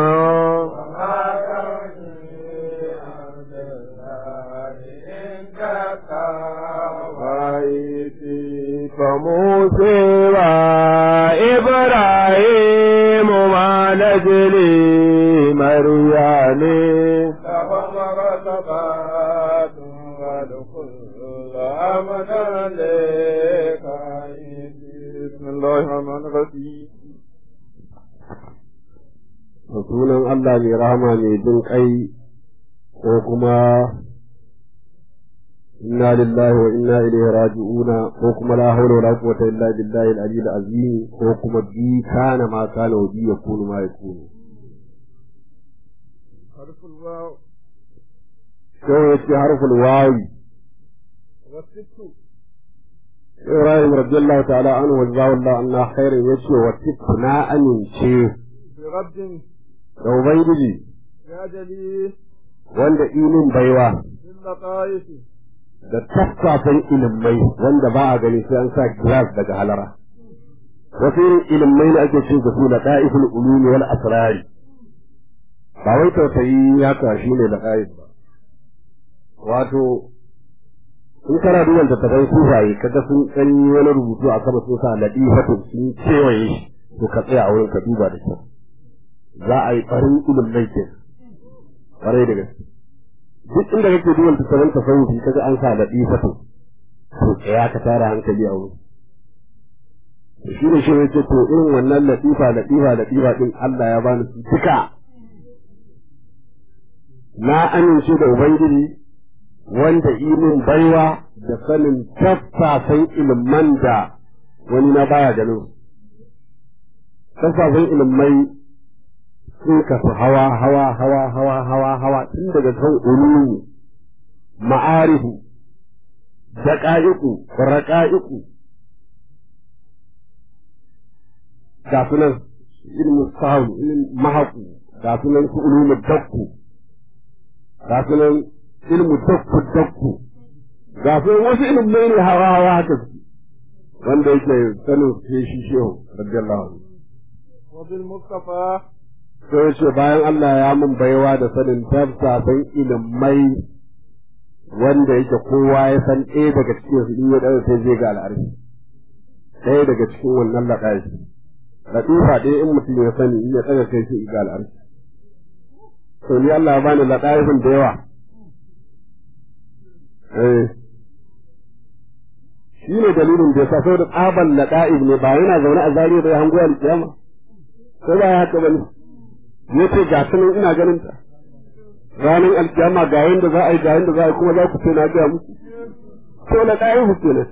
فموسى وإبراهيم ما نجلي مرياني بسم الله الرحمن الرحيم da sunan Allah mai rahama mai jin kai ko kuma inna lillahi wa inna ilaihi raji'una ko kuma la hawla wala quwwata illa billahi al-ali al-azim ko kuma bi kana ma kana wa bi yakunu ma yakunu حرف الواو ko yace harful wawi والست Ibrahim radiyallahu ta'ala anhu wa jazawallahu anna khairan yace wa tikna amince برد da ubangiji يا جليل wanda ilin baiwa باللطائف da taffafan ilimai wanda ba a gani sai an sa glass daga halara wasu irin ilimai ne ake cin su da da'iful ulumi wal asrari ba wai tausayi ya kashi ne da ƙa'if ba wato in kana duban tattabai sufaye kaga sun tsanyi wani rubutu a sama sun sa ladifatu sun kewaye shi to ka tsaya a wurin ka duba da kyau za a yi farin ilimai ke ƙwarai da gaske duk inda kake duban tattaban tasawufi kaga an sa ladifatu to tsaya ka tara hankali a wurin shi ne shi ne ce to irin wannan latifa latifa latifa din Allah ya bani su duka na amince da ubangiji wanda imin baiwa da sanin tattasan ilman da wani na baya ganin su tattasan ilmai sun kasu hawa hawa hawa hawa hawa hawa tun daga kan ulumi ma'arifu daƙa'iku raƙa'iku ga sunan ilmin sahu ilmin mahaku ga sunan su ulumin dakku ga sunan ilmu dakku dakku ga sunan wasu ilmai ne hawa hawa haka su wanda yake sanin sai shi shehu radiyallahu anhu وبالمصطفى sai ce bayan Allah ya mun baiwa da sanin tafsa san ilimai wanda yake kowa ya san ɗaya daga cikin su in ya ɗaga sai zai ga al'arfi ɗaya daga cikin wannan laɗayi latifa ɗaya in mutum ya sani in ya tsaga kai shi ga al'arshi to ni Allah ya bani laɗayifin da yawa eh shi ne dalilin da ya sa saboda tsaban laɗa'ib ne ba yana zaune a zariya da ya hango alƙiyama ko ba ya haka bane ya ce ga sanin ina ganin ta ranar alkiyama ga yanda za a yi ga yanda za a yi kuma za ku ce na gaya muku to na ɗayan ku kenan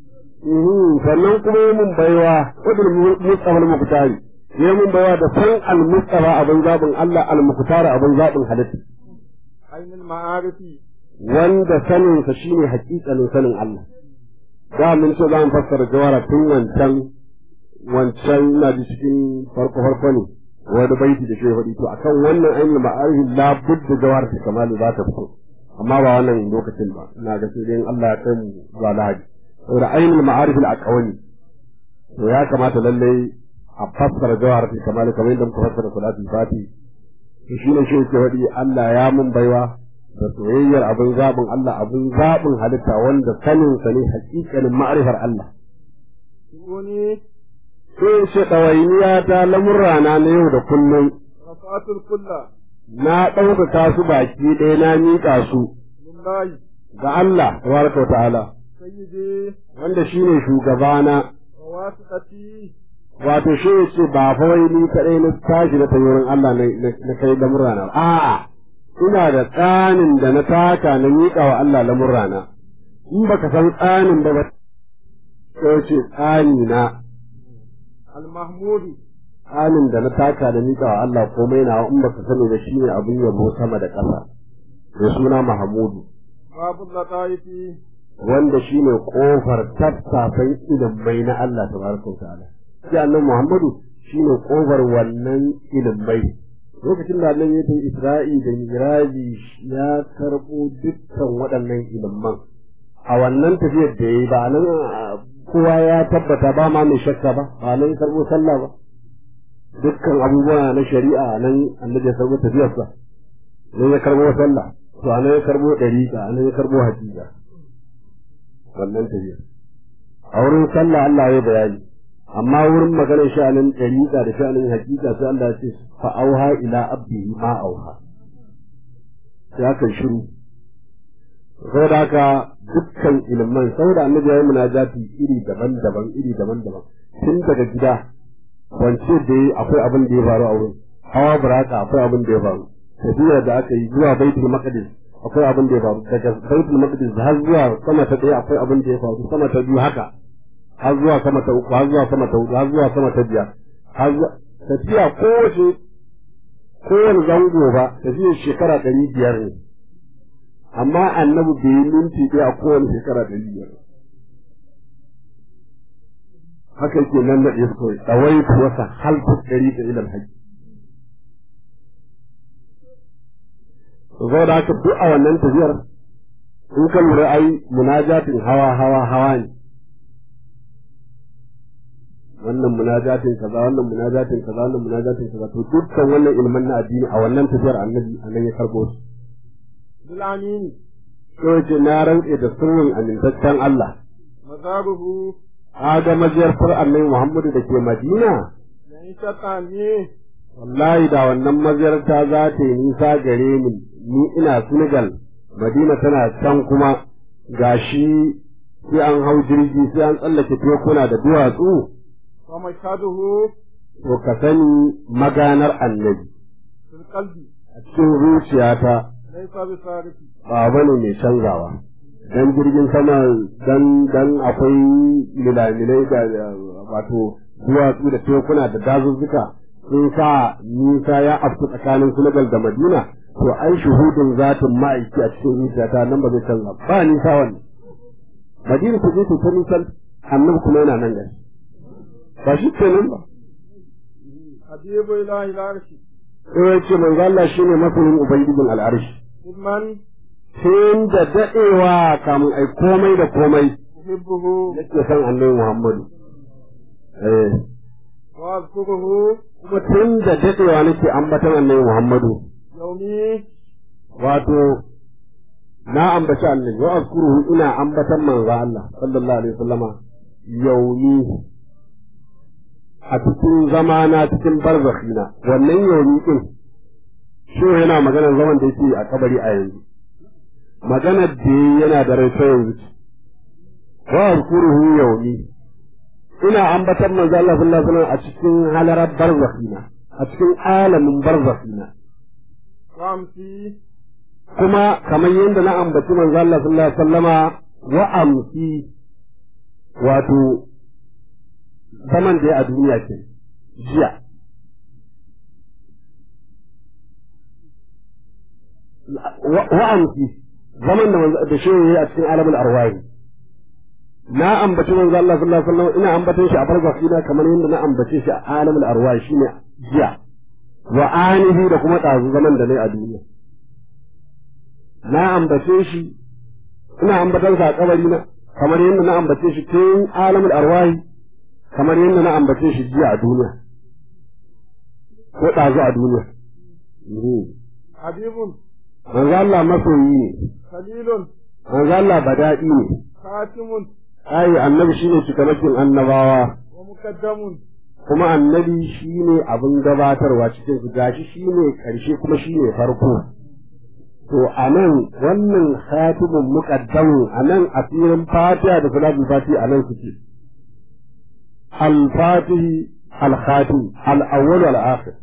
sannan kuma yi mun baiwa wadda mustafa al-muqtari yi mun baiwa da san al-mustafa abin zaɓin Allah al-muqtari abin zaɓin halitta ainul ma'arifi wanda sanin sa shine haƙiƙanin sanin Allah da mun ce za mu fassara jawara tun wancan wancan na ji cikin farko farko ne wani baiti da ke faɗi to akan wannan ainihin ma'arifin la budda jawar ta kamalu za ta fito amma ba wannan lokacin ba ina ga sai dai Allah ya kai mu zuwa lahadi saboda ainihin ma'arifin a kawani to ya kamata lallai a fassara jawar ta kamalu kamar yadda muka fassara salatul fati to shine shi yake faɗi Allah ya mun baiwa da soyayyar abin zaɓin Allah abin zaɓin halitta wanda sanin sa ne hakikanin ma'arifar Allah wani sai ce ɗawainiya ta lamurrana na yau da kullum rafatul kulla na ɗaukaka su baki ɗaya na miƙa su lillahi ga Allah tabaraka wa ta'ala sayyidi wanda shine shugabana wa wasiqati wato shi ya ce ba fa wai ni kaɗai na tashi na tayi wurin Allah na na kai lamurrana ba a'a ina da tsanin da na taka na miƙa wa Allah lamurrana in baka san tsanin ba ba sai ce tsani na al-mahmudu tsanin da na taka da miƙa wa Allah komai na in baka sani ba shine abin yabo sama da ƙasa da suna Mahamudu babul lataifi wanda shine kofar tattafan ilimai na Allah tabaraka wa ta'ala shi annabi Muhammadu shine kofar wannan ilimai lokacin da annabi ya tafi Isra'i da Miraji ya karbo dukkan waɗannan ilimman a wannan tafiyar da yayi ba nan kowa ya tabbata ba ma mai shakka ba ba nan ya karbo sallah ba dukkan abubuwa na shari'a nan annabi ya karbo tafiyarsa nan ya karbo sallah to anan ya karbo dariƙa anan ya karbo hakika wannan tafiyar a wurin sallah Allah ya bayani amma wurin maganar sha'anin dariƙa da sha'anin hakika sai Allah ya ce fa auha ila abdihi ma auha sai aka shiru saboda haka dukkan ilman saboda annabi ya yi munajati iri daban-daban iri daban-daban tun daga gida wance da yi akwai abin da ya faru a wurin hawa buraka akwai abin da ya faru tafiya da aka yi zuwa baitul maqdis akwai abin da ya faru daga baitul maqdis har zuwa sama ta ɗaya akwai abin da ya faru sama ta biyu haka har zuwa sama ta uku har zuwa sama ta hudu har zuwa sama ta biyar har zuwa tafiya kowace kowane zango ba tafiyar shekara ɗari biyar ne amma annabi bai yi minti ɗaya a kowane shekara ɗari biyar haka yake nan da ɗaya kawai tsawai wasa halku ɗari da ilal haji zo da haka duk a wannan tafiyar in ka lura ai munajatin hawa hawa hawa ne wannan munajatin kaza wannan munajatin kaza wannan munajatin kaza to dukkan wannan ilman na addini a wannan tafiyar annabi annan ya karbo su bil amin to ce na rantse da sirrin amintaccen Allah mazaruhu aga majiyartar annabi Muhammadu da ke Madina lan shatani wallahi da wannan maziyarta za ta yi nisa gare ni ni ina Senegal Madina tana can kuma gashi sai an hau jirgi sai an tsallake tekuna da duwatsu wa mashhaduhu to ka sani maganar annabi fil qalbi a cikin zuciyata laysa bi sarifi ba bane mai canzawa dan jirgin sama dan dan akwai milamilai da wato duwatsu da tekuna da dazuzzuka sun sa nisa ya afku tsakanin Senegal da Madina to ai shuhudin zatin ma'aiki a cikin zuciyata nan ba zai canza ba nisa wannan Madina ta je ta nisan annabi kuma yana nan gari ba shi kenan ba habibu ilahi al-arshi sai ya ce manzo Allah shine masoyin ubangijin al'arshi man tun da daɗewa kamun ai komai da komai uhibbuhu yake son annabi Muhammadu. Eh, wa azkuruhu kuma tun da daɗewa nake ambatan annabi Muhammadu. yawmi Wato, na ambaci annabi, wa azkuruhu ina ambatan manzo Allah sallallahu alaihi wasallama yaumi a cikin zamana cikin barzakhina wannan yaumi din shi yana maganar zaman da yake a kabari a yanzu maganar da yana da rai ta yanzu wa azkuruhu yaumi ina ambatar manzo Allah sallallahu alaihi wasallam a cikin halarar barzakhina a cikin alamin barzakhina وأمسي kuma kamar yadda na ambaci manzo Allah sallallahu alaihi wasallama wa amsi wato zaman da ya a duniya ke jiya wa amsi zaman da manzo da shehu yayi a cikin alamul arwahi na ambaci manzo Allah sallallahu alaihi wasallam ina ambaton shi a barzafi na kamar yadda na ambace shi a alamul arwahi shine jiya wa anihi da kuma ɗazu zaman da nayi a duniya na ambace shi ina ambatar sa a kabari na kamar yadda na ambace shi tun alamul arwahi kamar yadda na ambace shi jiya a duniya ko ɗazu a duniya حبيب manzo Allah masoyi ne خليل manzo Allah bada'i ne خاتم ai annabi shine cikamakin annabawa ومقدم kuma annabi shine abin gabatarwa cikin su gashi shine karshe kuma shine farko to anan wannan khatimun muqaddamu anan asirin fatiha da salatul fatiha anan suke al-fatihi al-khatim al-awwal wal akhir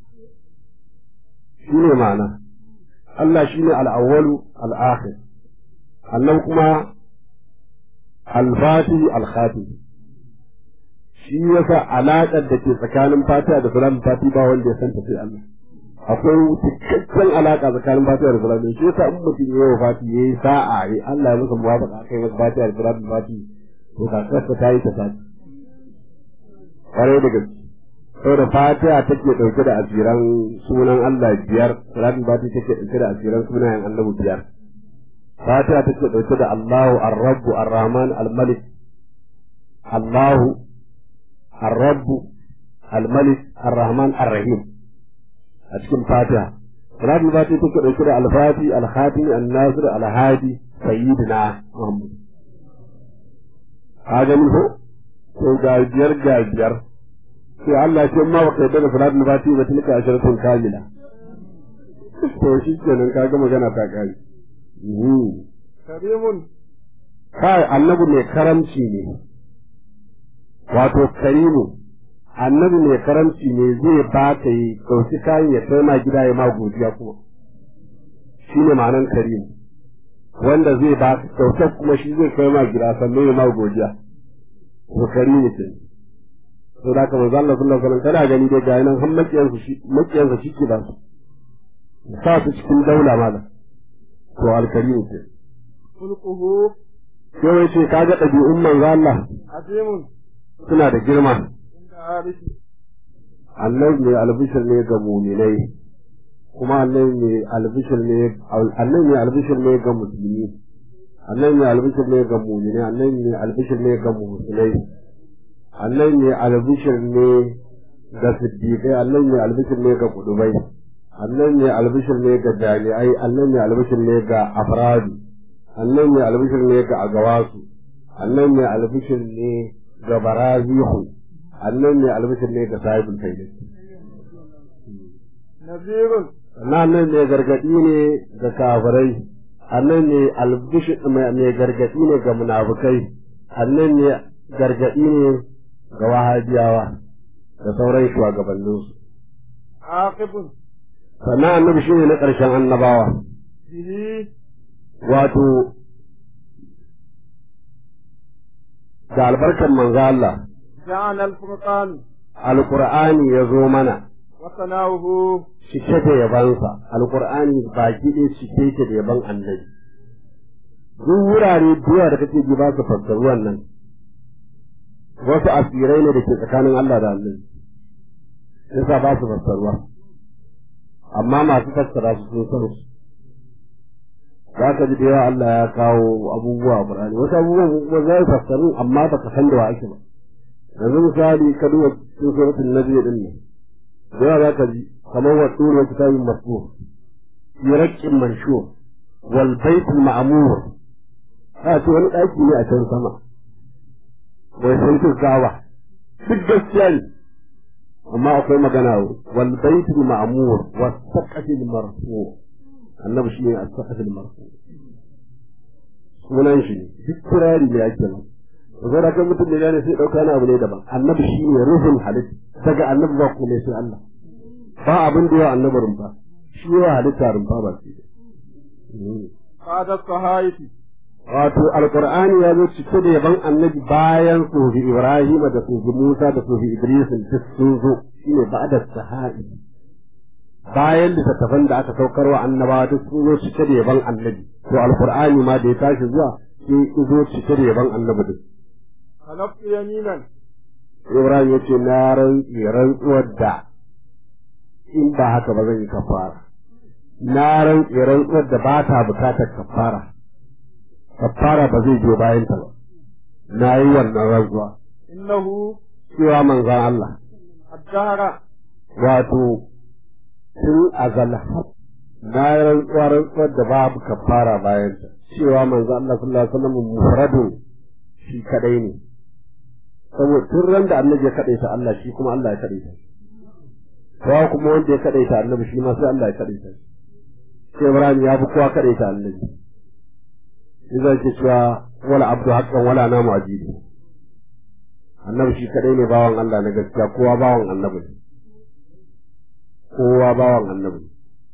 shine ma'ana Allah shine al-awwal al-akhir annan kuma al-fatihi al-khatim shi yasa alaƙar da ke tsakanin fatiha da salatul fatiha ba wanda ya san ta sai Allah akwai cikakken alaƙa tsakanin fatiha da salatul shi yasa in mutum ya yi fati ya yi sa'a ya Allah ya masa muwafaqa kai masa fatiha da salatul fatiha to ka kasa ta yi ta fati kwarai da gaske saboda fatiha take ɗauke da asiran sunan Allah biyar salatul fatiha take ɗauke da asiran sunayen annabi biyar fatiha take ɗauke da Allahu ar-Rabb ar-Rahman al-Malik Allahu الرب الملك الرحمن الرحيم أتكلم فاتحة صلاة الفاتحة تكون أشياء الفاتح الخاتم الناصر الهادي سيدنا محمد هذا منه to gajiyar gajiyar sai Allah ce ma baka yadda da salatul fatiha ba tilka asharatun kamila to shi kenan kaga magana ta kare كريم kai annabi mai karamci ne wato karimu annabi mai karamci ne zai ba ka yi ɗauki kayan ya kai ma gida ya ma godiya kuma shi ne ma'anan karimu wanda zai ba ka kyautar kuma shi zai kai ma gida sannan ya ma godiya to karimu ce to da ka manzo Allah sallallahu alaihi wasallam kana gani dai ga nan har makiyansa shi makiyansa shi ke ba su sa su cikin daula mala to alkarimu ce خلقه sai wai ce kaga ɗabi'un manzo Allah عظيم suna da girma عند عارف annabi mai albishir ne ga muminai kuma annabi mai albishir ne annabi mai albishir ne ga musulmi annabi mai albishir ne ga muminai annabi mai albishir ne ga musulmai annabi mai albishir ne ga siddiqai annabi mai albishir ne ga kudubai annabi mai albishir ne ga jami'ai annabi mai albishir ne ga afradu annabi mai albishir ne ga agawasu annabi mai albishir ne ga barazihu annan ne albishir ne ga sahibul faida نذير sannan nan ne gargadi ne ga kafirai annan ne albishir mai gargadi ne ga munafukai annan ne gargadi ne ga wahabiyawa da sauran shugabanninsu عاقب sannan annabi shine na ƙarshen annabawa به wato da albarkar manzo Allah جعل الفرقان alqur'ani ya zo mana وثناؤه cike da yabansa alkur'ani baki ɗaya cike yake da yaban annabi duk wurare duwa da kake ji ba su fassaru wannan wasu asirai ne da ke tsakanin Allah da annabi yasa ba su fassaruwa amma masu fassara su sun san su za ka ji da yawa Allah ya kawo abubuwa a Qur'ani wasu abubuwan kuma za su fassaru amma baka san da wa ake ba yanzu misali ka duba cikin suratul nabi din ne da yawa za ka ji kamar wa tsoron kitabin masu fi raƙin manshu wal baitul ma'mur a ce wani ɗaki ne a can sama wai sai su kawa duk gaskiya ne amma akwai magana wal baitul ma'mur was saqafil marfu annabi shi ne as-saqafil marfu sunan shi duk kirari ne ake nan zai da kan mutum da gane sai dauka na abu ne daban annabi shi ne ruhun halitta daga annabi ba kuma sai Allah ba abin da yawa annabi rumfa shi yawa halitta rumfa ba shi Fadar sahaifi. wato alqur'ani ya zo cike da yaban annabi bayan sofi ibrahim da sofi musa da sofi idris duk sun zo shine ba'da sahai bayan littattafan da aka saukar wa annabawa duk sun zo cike da yaban annabi to alqur'ani ma da ya tashi zuwa sai ya zo cike da yaban annabi duk Halaftu yaminan. ibrahim ya ce na rantsi rantsuwar da in ba haka ba zan yi kafara na rantsi rantsuwar da ba ta bukatar kafara kafara ba zai biyo bayan ta ba na yi wannan rantsuwa Innahu cewa manzon Allah addahara. wato tun azal na yi rantsuwa rantsuwar da babu kafara bayan ta cewa manzon Allah sallallahu alaihi wasallam mufradun shi kadai ne saboda tun ran da annabi ya kadaita Allah shi kuma Allah ya kadaita kowa kuma wanda ya kadaita annabi shi ma sai Allah ya kadaita sai Ibrahim ya fi kowa kadaita annabi idan ke cewa wala abdu haqqan wala namu ajibi annabi shi kadai ne bawan Allah na gaskiya kowa bawan annabi ne kowa bawan annabi ne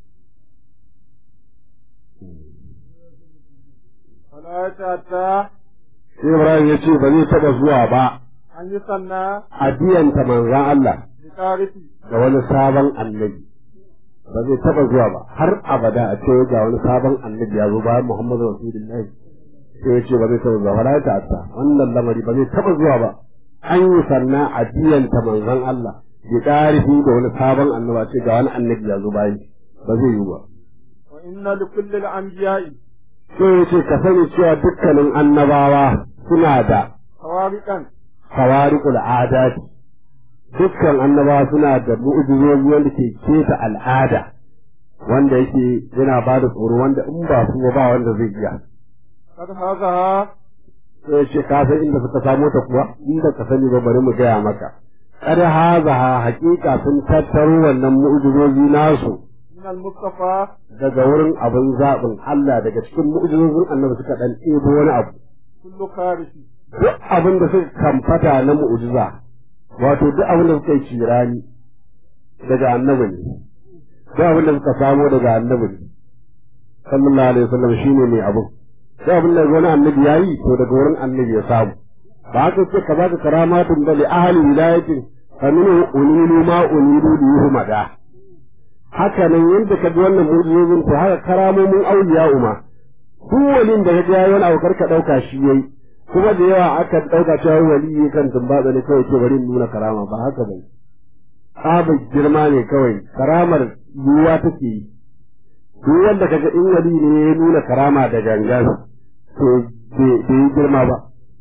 Wala ta sai Ibrahim ya ce ba zai taɓa zuwa ba an yi sanna a biyanta manzan Allah bi tarihi. da wani sabon annabi ba zai taɓa zuwa ba har abada a ce ga wani sabon annabi ya zo bayan Muhammadu Rasulullahi sai ya ce ba zai taɓa zuwa ba la ta'atta wannan lamari ba zai taɓa zuwa ba an yi sanna a biyanta manzan Allah bi tarihi da wani sabon annabi a ce ga wani annabi ya zo bayan ba zai yi ba Wa inna li kulli al-anbiya'i sai ya ce ka sani cewa dukkanin annabawa suna da khawariqan khawariqul adati dukkan annabawa suna da mu'jizozi wanda ke keta al'ada wanda yake yana ba da tsoro wanda in ba su ba wanda zai iya kad hazaha sai ce ka san inda suka samo ta kuwa inda ka sani ba bari mu gaya maka kad hazaha haƙiƙa sun tattaro wannan mu'jizozi nasu min al-mustafa daga wurin abin zaɓin Allah daga cikin mu'jizozin annabi suka dan ɗebo wani abu kullu kharisi duk abin da suka kamfata na mu'jiza wato duk abin da suka yi cirani daga annabi ne duk abin da suka samo daga annabi ne sallallahu alaihi wasallam shine mai abu duk abin da wani annabi yayi to daga wurin annabi ya samu ba haka ce ka baka karamatun da li ahli wilayatin fa minhu unilu ma unilu li yuhmada haka nan yadda ka ji wannan mu'jizozin to haka karamomin auliya uma duk walin da ya ga yayi wani abu karka dauka shi yayi kuma da yawa aka ɗauka cewa wali kan tumbatsa ne kawai ce bari in nuna karama ba haka ba tsabar girma ne kawai karamar yiwuwa take yi duk wanda kaga in wali ne ya nuna karama da gangan to bai yi girma ba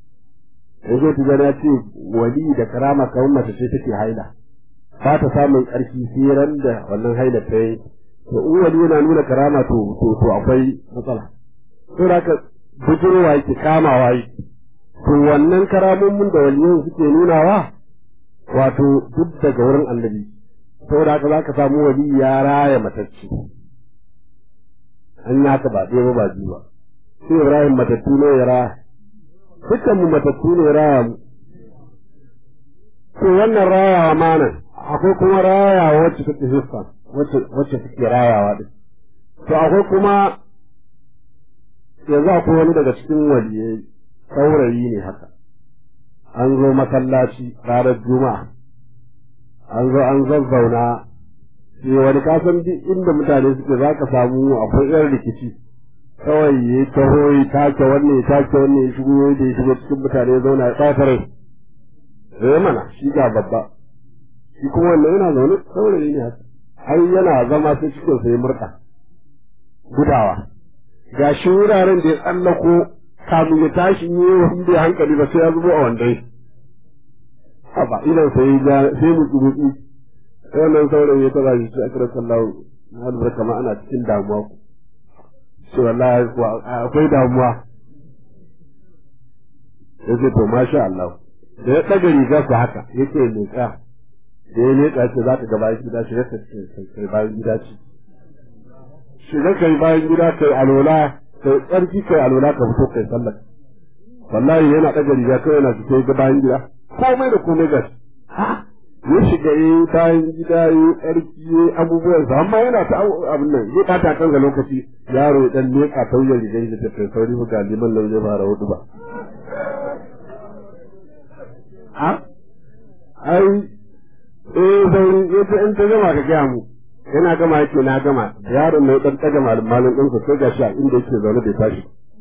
yanzu ta ya ce wali da karama kawai mace ce take haila ba ta samun ƙarfi sai ran da wannan haila ta yi to in wali yana nuna karama to to to akwai matsala to da ka bujirwa yake kamawa yake to wannan karamomin da waliyan suke nunawa wato duk daga wurin annabi saboda haka za ka samu wali ya raya matacce an yi haka ba ɗaya ba ba biyu ba sai ibrahim matattu ne ya raya dukkan mu matattu ne ya raya mu to wannan rayawa ma nan akwai kuma rayawa wacce take hiffa wacce wacce take rayawa din to akwai kuma yanzu akwai wani daga cikin waliyai saurayi ne haka an zo masallaci ranar juma'a an zo an zazzauna sai wani kasan duk inda mutane suke za ka samu akwai yan rikici kawai ya taho ya take wannan ya take wannan ya shigo da ya shigo cikin mutane ya zauna ya ɓata rai eh mana shi ga babba shi kuma wannan yana zaune saurayi ne haka har yana zama sai cikin sa ya murɗa gudawa ga shi wuraren da ya tsallako kamun ya tashi yi wa bai hankali ba sai ya zubo a wandai haba idan sai ya sai mu tsurutu sai wannan saurayi ya taba shi a kira sallahu na albarka ma ana cikin damuwa ku shi wallahi akwai damuwa ya ce to masha Allah da ya ɗaga riga su haka yake leƙa da ya leƙa ce za ka ga bayan gida shiga ka kai bayan gida ce shiga kai bayan gida kai alola kai tsarki kai alola ka fito kai sallar wallahi yana ɗaga riga kai yana fito ga bayan gida komai da komai gashi ya shiga yi bayan gida yi tsarki yi abubuwan sa amma yana ta abin nan zai ɓata kan ga lokaci yaro ya ɗan leƙa tauyar rigar shi da kai sauri ga liman nan zai fara hudu ba ai eh sai yace in ta gama ka gaya mu yana gama yake na gama yaron mai dan daga malamin din ku sai gashi a inda yake zaune bai tashi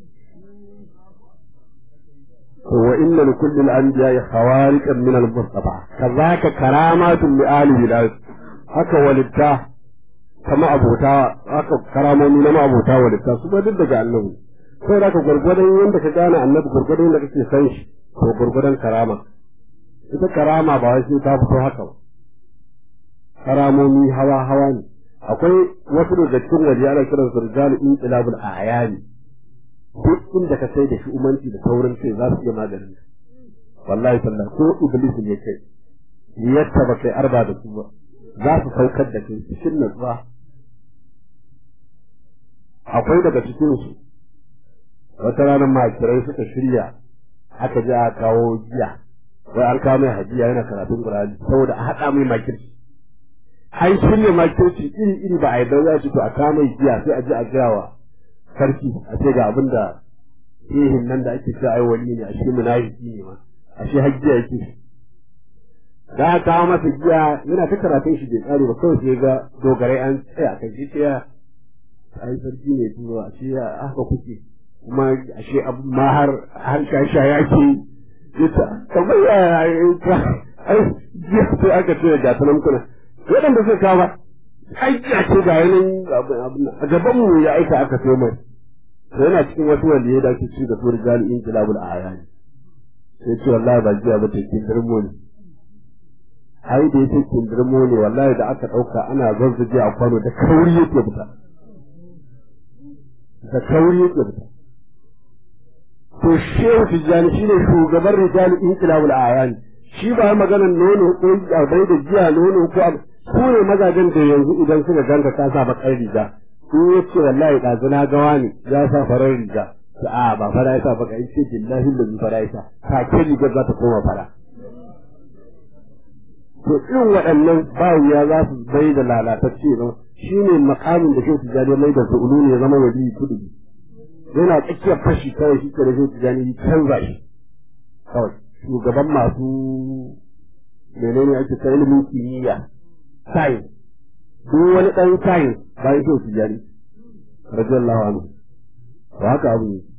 to wa inna li kulli al-anbiya'i khawariqan min al-mustafa kazaka karamatun li ali bilal haka walitta kama abota haka karamomi na abota walitta su ba duk daga annabi sai da ka gurgurdan yanda ka gane annabi gurgurdan yanda kake san shi to gurgurdan karama ita karama ba wai sai ta fito haka ba karamomi hawa hawa ne akwai wasu daga cikin waje ana kiran su rijalu inqilabul ayani duk inda ka sai da shi umanci da saurin kai za su iya maganin wallahi sallah ko iblis ne kai yadda ba kai arba da su ba za su saukar da kai cikin natsuwa akwai daga cikin su wata ranar makirai suka shirya aka je a kawo giya wai an kawo mai hajiya yana karatun Qur'ani saboda a haɗa mai makirci an shirya makirci iri iri ba a yi za su to a kawo mai giya sai a je a gaya wa sarki a ce ga abin da ihin nan da ake cewa ai wani ne a shi munafiki ne ma a shi hajjiya yake da aka kawo masa giya yana ta karatun shi bai tsare ba kawai sai ga dogarai an tsaya kan shi ta ai sarki ne turo a shi haka kuke kuma a shi abu ma har har shasha yake ita kamar ya ita ai jiya sai aka ce ga tanan kuna waɗanda suka kawo ba ai ya ce ga yanin a gaban mu ya aika aka sai mai yana cikin wasu wanda ya dace ci da turi jami'in kilabul ayani sai ce wallahi ba jiya ba tekin dirmo ne ai da yake kin dirmo ne wallahi da aka ɗauka ana zazzage a kwano da kauri yake fita da kauri yake fita to shehu tijjani shine shugaban rijali inqilabul ayan shi ba maganar nono ko bai da jiya nono ko su ne mazajen da yanzu idan suka ganka ka sa bakar riga in ya ce wallahi ɗazu na gawa ne ya sa farar riga ta a ba fara ya sa baka in ce billahi da bi fara ya sa take rigar za ta koma fara to irin waɗannan bayan za su bai da lalatacce ba shi ne makamin da shehu tijjani mai da su ne ya zama wali kudu yana tsakiyar fashi kawai shi da shehu tijjani canza shi kawai shugaban masu menene ake ta ilimin kimiyya science duk wani ɗan science bayan shehu tijjani radiyallahu anhu ba haka abu ne